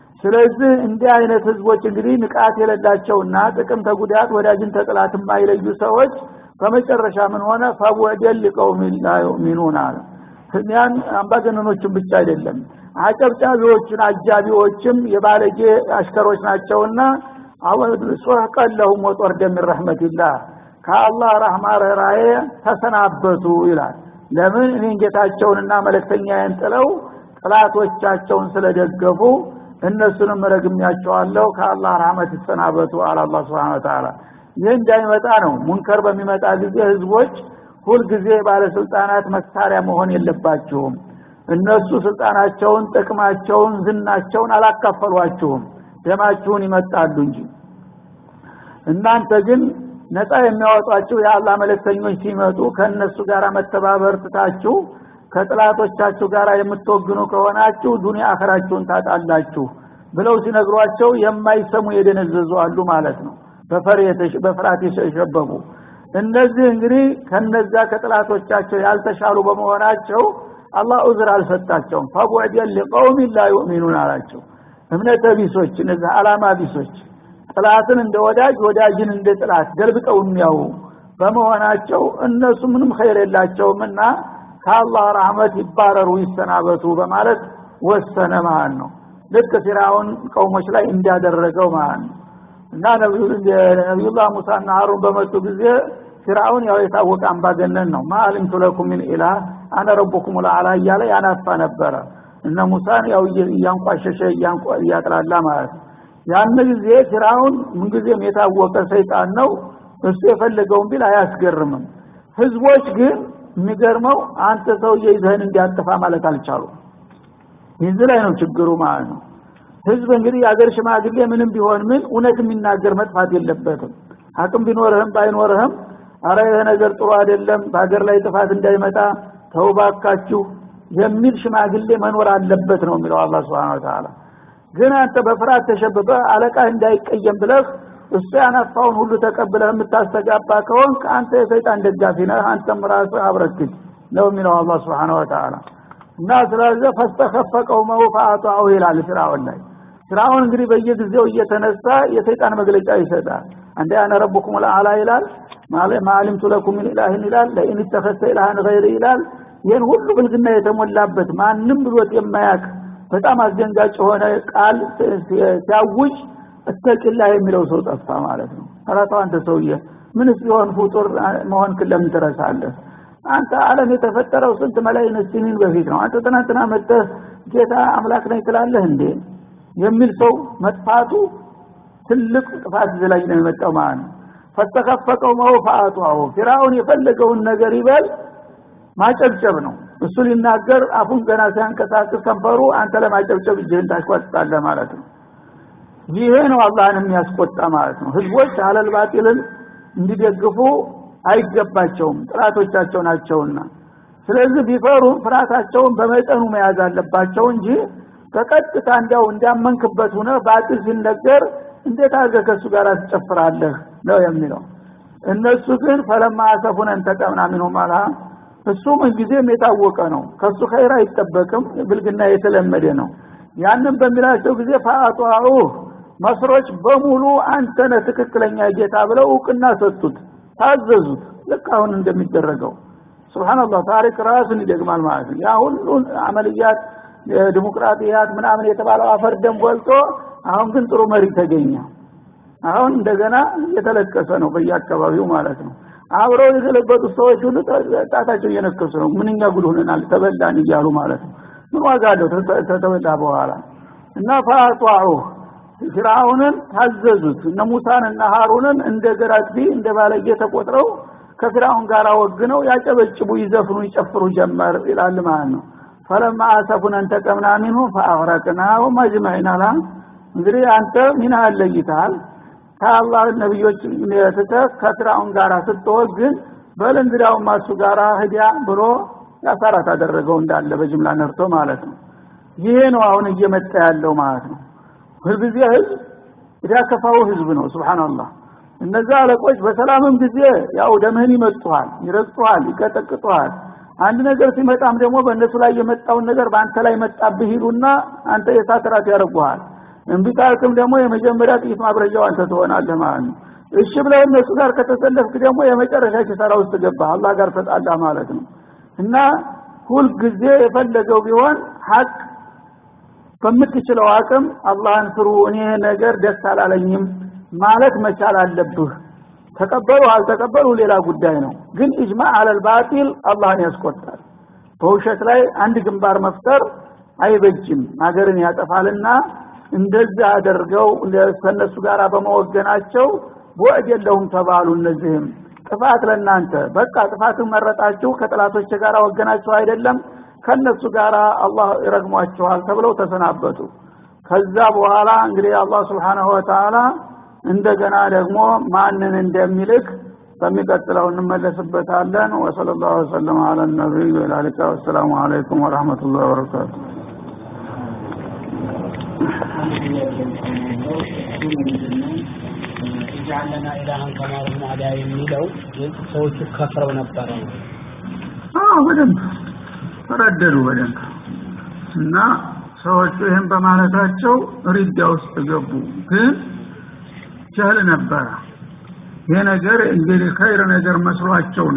ስለዚህ እንዲህ አይነት ህዝቦች እንግዲህ ንቃት የሌላቸውና ጥቅም ተጉዳት ወዳጅን ተጥላት የማይለዩ ሰዎች በመጨረሻ ምን ሆነ ፈወደል ሊቀውም ላ ዩእሚኑን አለ ያን አምባገነኖችን ብቻ አይደለም አጨብጫቢዎችን አጃቢዎችም የባለጌ አሽከሮች ናቸውና ሶህቀን ለሁም ወጦር ደሚን ረሕመትላህ ከአላህ ረህማ ርኅራዬ ተሰናበቱ ይላል ለምን እኔን ጌታቸውንና መለክተኛዬን ጥለው ጥላቶቻቸውን ስለደገፉ እነሱንም ረግሚያቸዋለሁ ከአላህ ረህመት ይሰናበቱ አለ አላህ ስብሓን ወተዓላ ይህ እንዳይመጣ ነው ሙንከር በሚመጣ ጊዜ ህዝቦች ሁልጊዜ ባለስልጣናት መሳሪያ መሆን የለባችሁም እነሱ ስልጣናቸውን ጥቅማቸውን ዝናቸውን አላካፈሏችሁም ደማችሁን ይመጣሉ እንጂ እናንተ ግን ነፃ የሚያወጧችሁ የአላህ መለክተኞች ሲመጡ ከእነሱ ጋር መተባበር ትታችሁ ከጥላቶቻችሁ ጋር የምትወግኑ ከሆናችሁ ዱንያ አኸራችሁን ታጣላችሁ ብለው ሲነግሯቸው የማይሰሙ የደነዘዙ አሉ ማለት ነው በፍርሃት የሸበቡ እነዚህ እንግዲህ ከነዛ ከጥላቶቻቸው ያልተሻሉ በመሆናቸው አላህ ዑዝር አልሰጣቸውም ፈቡዕደን ሊቀውም ላ ዩእሚኑን አላቸው እምነተ ቢሶች እነዚህ አላማ ቢሶች ጥላትን እንደ ወዳጅ ወዳጅን እንደ ጥላት ገልብጠው የሚያው በመሆናቸው እነሱ ምንም ኸይር የላቸውም እና ከአላህ ረህመት ይባረሩ ይሰናበቱ በማለት ወሰነ ማለት ነው ልክ ፊራውን ቀውሞች ላይ እንዳደረገው ማለት ነው እና ነቢዩላህ ሙሳና ሀሩን በመጡ ጊዜ ፊርአውን ያው የታወቀ አምባገነን ነው ማአሊምቱ ለኩም ምን ኢላህ አነ ረቡኩም ልአላ እያለ ያናፋ ነበረ እነ ሙሳን ያው እያንቋሸሸ እያጥላላ ማለት ነው ያን ጊዜ ፊርአውን ምንጊዜም የታወቀ ሰይጣን ነው እሱ የፈለገውን ቢል አያስገርምም ህዝቦች ግን የሚገርመው አንተ ሰውዬ ይዘህን እንዲያጠፋ ማለት አልቻሉ ይህ ላይ ነው ችግሩ ማለት ነው ህዝብ እንግዲህ የአገር ሽማግሌ ምንም ቢሆን ምን እውነት የሚናገር መጥፋት የለበትም አቅም ቢኖርህም ባይኖርህም አረ ይሄ ነገር ጥሩ አይደለም በሀገር ላይ ጥፋት እንዳይመጣ ተውባካችሁ የሚል ሽማግሌ መኖር አለበት ነው የሚለው አላህ Subhanahu Wa Ta'ala ግን አንተ በፍርሃት ተሸብበ አለቃ እንዳይቀየም ብለህ እሱ ያነፋውን ሁሉ ተቀብለህ የምታስተጋባ ከሆንክ አንተ የሰይጣን ደጋፊ ነህ አንተም ራስህ አብረክት ነው የሚለው አላህ Subhanahu Wa Ta'ala እና ስለዚህ ፈስተኸፈቀው መውፋአቱ ይላል ፍራውን ላይ ፍራውን እንግዲህ በየጊዜው እየተነሳ የሰይጣን መግለጫ ይሰጣል አንዴ አነ ረቡኩም ለአላ ይላል ማአሊምቱ ለኩም ምን ኢላህን ይላል ለኢን ተኸሰ ኢላህን ገይር ይላል ይህን ሁሉ ብልግና የተሞላበት ማንም ብሎት የማያክ በጣም አስደንጋጭ የሆነ ቃል ሲያውጅ እተቂላ የሚለው ሰው ጠፋ ማለት ነው አላታው አንተ ሰውዬ ምንስ ቢሆን ፍጡር መሆንክን ለምን ትረሳለህ አንተ ዓለም የተፈጠረው ስንት መላይን ስኒን በፊት ነው አንተ ትናንትና መጥተህ ጌታ አምላክ ነኝ ትላለህ እንዴ የሚል ሰው መጥፋቱ ትልቅ ጥፋት ላይ ነው የመጣው ማለት ነው ፈተከፈቀው መውፋአቱ አሁ ፊራውን የፈለገውን ነገር ይበል ማጨብጨብ ነው እሱ ሊናገር አፉን ገና ሲያንቀሳቅስ ከንፈሩ አንተ ለማጨብጨብ እጅህን ታሽቋጥጣለህ ማለት ነው ይሄ ነው አላህን የሚያስቆጣ ማለት ነው ህዝቦች አለል ባጢልን እንዲደግፉ አይገባቸውም ጥላቶቻቸው ናቸውና ስለዚህ ቢፈሩ ፍርሃታቸውን በመጠኑ መያዝ አለባቸው እንጂ በቀጥታ እንዲያው እንዲያመንክበት ሆነ ባጢል ሲነገር እንዴት አድርገህ ከእሱ ጋር ትጨፍራለህ ነው የሚለው እነሱ ግን ፈለማ አሰፉን እንተቀምና ሚንሁም አላ እሱ ምንጊዜም የታወቀ ነው ከሱ ኸይር አይጠበቅም ብልግና የተለመደ ነው ያንን በሚላቸው ጊዜ ፈአጧኡ መስሮች በሙሉ አንተ ነህ ትክክለኛ ጌታ ብለው እውቅና ሰጡት ታዘዙት ልክ አሁን እንደሚደረገው ስብሓንላህ ታሪክ ራሱን ይደግማል ማለት ነው ያ ሁሉ አመልያት ዲሞክራቲያት ምናምን የተባለው አፈር ደም በልቶ አሁን ግን ጥሩ መሪ ተገኘ አሁን እንደገና እየተለቀሰ ነው በየአካባቢው ማለት ነው አብረው የገለበጡ ሰዎች ሁሉ ጣታቸው እየነከሱ ነው ምንኛ ጉድ ሆነናል ተበላን እያሉ ማለት ነው ምን ዋጋ አለው ተተበላ በኋላ እና ፈአጧዑ ፊርዓውንን ታዘዙት እነ ሙሳን እና ሀሩንን እንደ ገራግቢ እንደ ባለጌ ተቆጥረው ከፊርዓውን ጋር ወግነው ያጨበጭቡ ይዘፍኑ ይጨፍሩ ጀመር ይላል ማለት ነው ፈለማ አሰፉን እንተቀምና ሚንሁ ፈአግረቅናሁም አጅመዒን አላ እንግዲህ አንተ ሚና አለይተሃል ከአላህ ነቢዮች ትተህ ከፊርዓውን ጋር ስትወግን በል እንግዲያውም እሱ ጋር ህዲያ ብሎ ያሳራት አደረገው እንዳለ በጅምላ ነርቶ ማለት ነው ይሄ ነው አሁን እየመጣ ያለው ማለት ነው ሁልጊዜ ህዝብ ያከፋው ህዝብ ነው ስብሓንላህ እነዛ አለቆች በሰላምም ጊዜ ያው ደምህን ይመጡሃል ይረግጡሃል ይቀጠቅጡሃል አንድ ነገር ሲመጣም ደግሞ በእነሱ ላይ የመጣውን ነገር በአንተ ላይ መጣብህ ይሉና አንተ የሳት ራት ያደርጉሃል እምቢ ካልክም ደግሞ የመጀመሪያ ጥይት ማብረጃው አንተ ትሆናለህ ማለት ነው እሺ ብለህ እነሱ ጋር ከተሰለፍክ ደግሞ የመጨረሻ ኪሳራ ውስጥ ገባ አላህ ጋር ተጣላ ማለት ነው እና ሁልጊዜ የፈለገው ቢሆን ሀቅ በምትችለው አቅም አላህን ፍሩ እኔ ነገር ደስ አላለኝም ማለት መቻል አለብህ ተቀበሉ አልተቀበሉ ሌላ ጉዳይ ነው ግን ኢጅማ አለል ባጢል አላህን ያስቆጣል በውሸት ላይ አንድ ግንባር መፍጠር አይበጅም ሀገርን ያጠፋልና እንደዚህ አደርገው ከነሱ ጋር በመወገናቸው ወዕድ የለሁም ተባሉ እነዚህም ጥፋት ለእናንተ በቃ ጥፋትን መረጣችሁ ከጥላቶች ጋር ወገናችሁ አይደለም ከነሱ ጋር አላህ ይረግሟቸዋል ተብለው ተሰናበቱ ከዛ በኋላ እንግዲህ አላህ ስብሓንሁ ወተዓላ እንደገና ደግሞ ማንን እንደሚልክ በሚቀጥለው እንመለስበታለን ወሰለ ላሁ ወሰለም አላ ነቢይ ወላሊካ ወሰላሙ አለይኩም ወረህመቱላህ ወበረካቱ ጃለና ኢላሃን ከማለት ማዳ የሚለው ሰዎቹ ከፍረው ነበረ አዎ በደንብ ተረደዱ በደንብ እና ሰዎቹ ይህን በማለታቸው ሪዳ ውስጥ ገቡ ግን ጀህል ነበረ ይሄ ነገር እንግዲህ ከይር ነገር መስሏቸው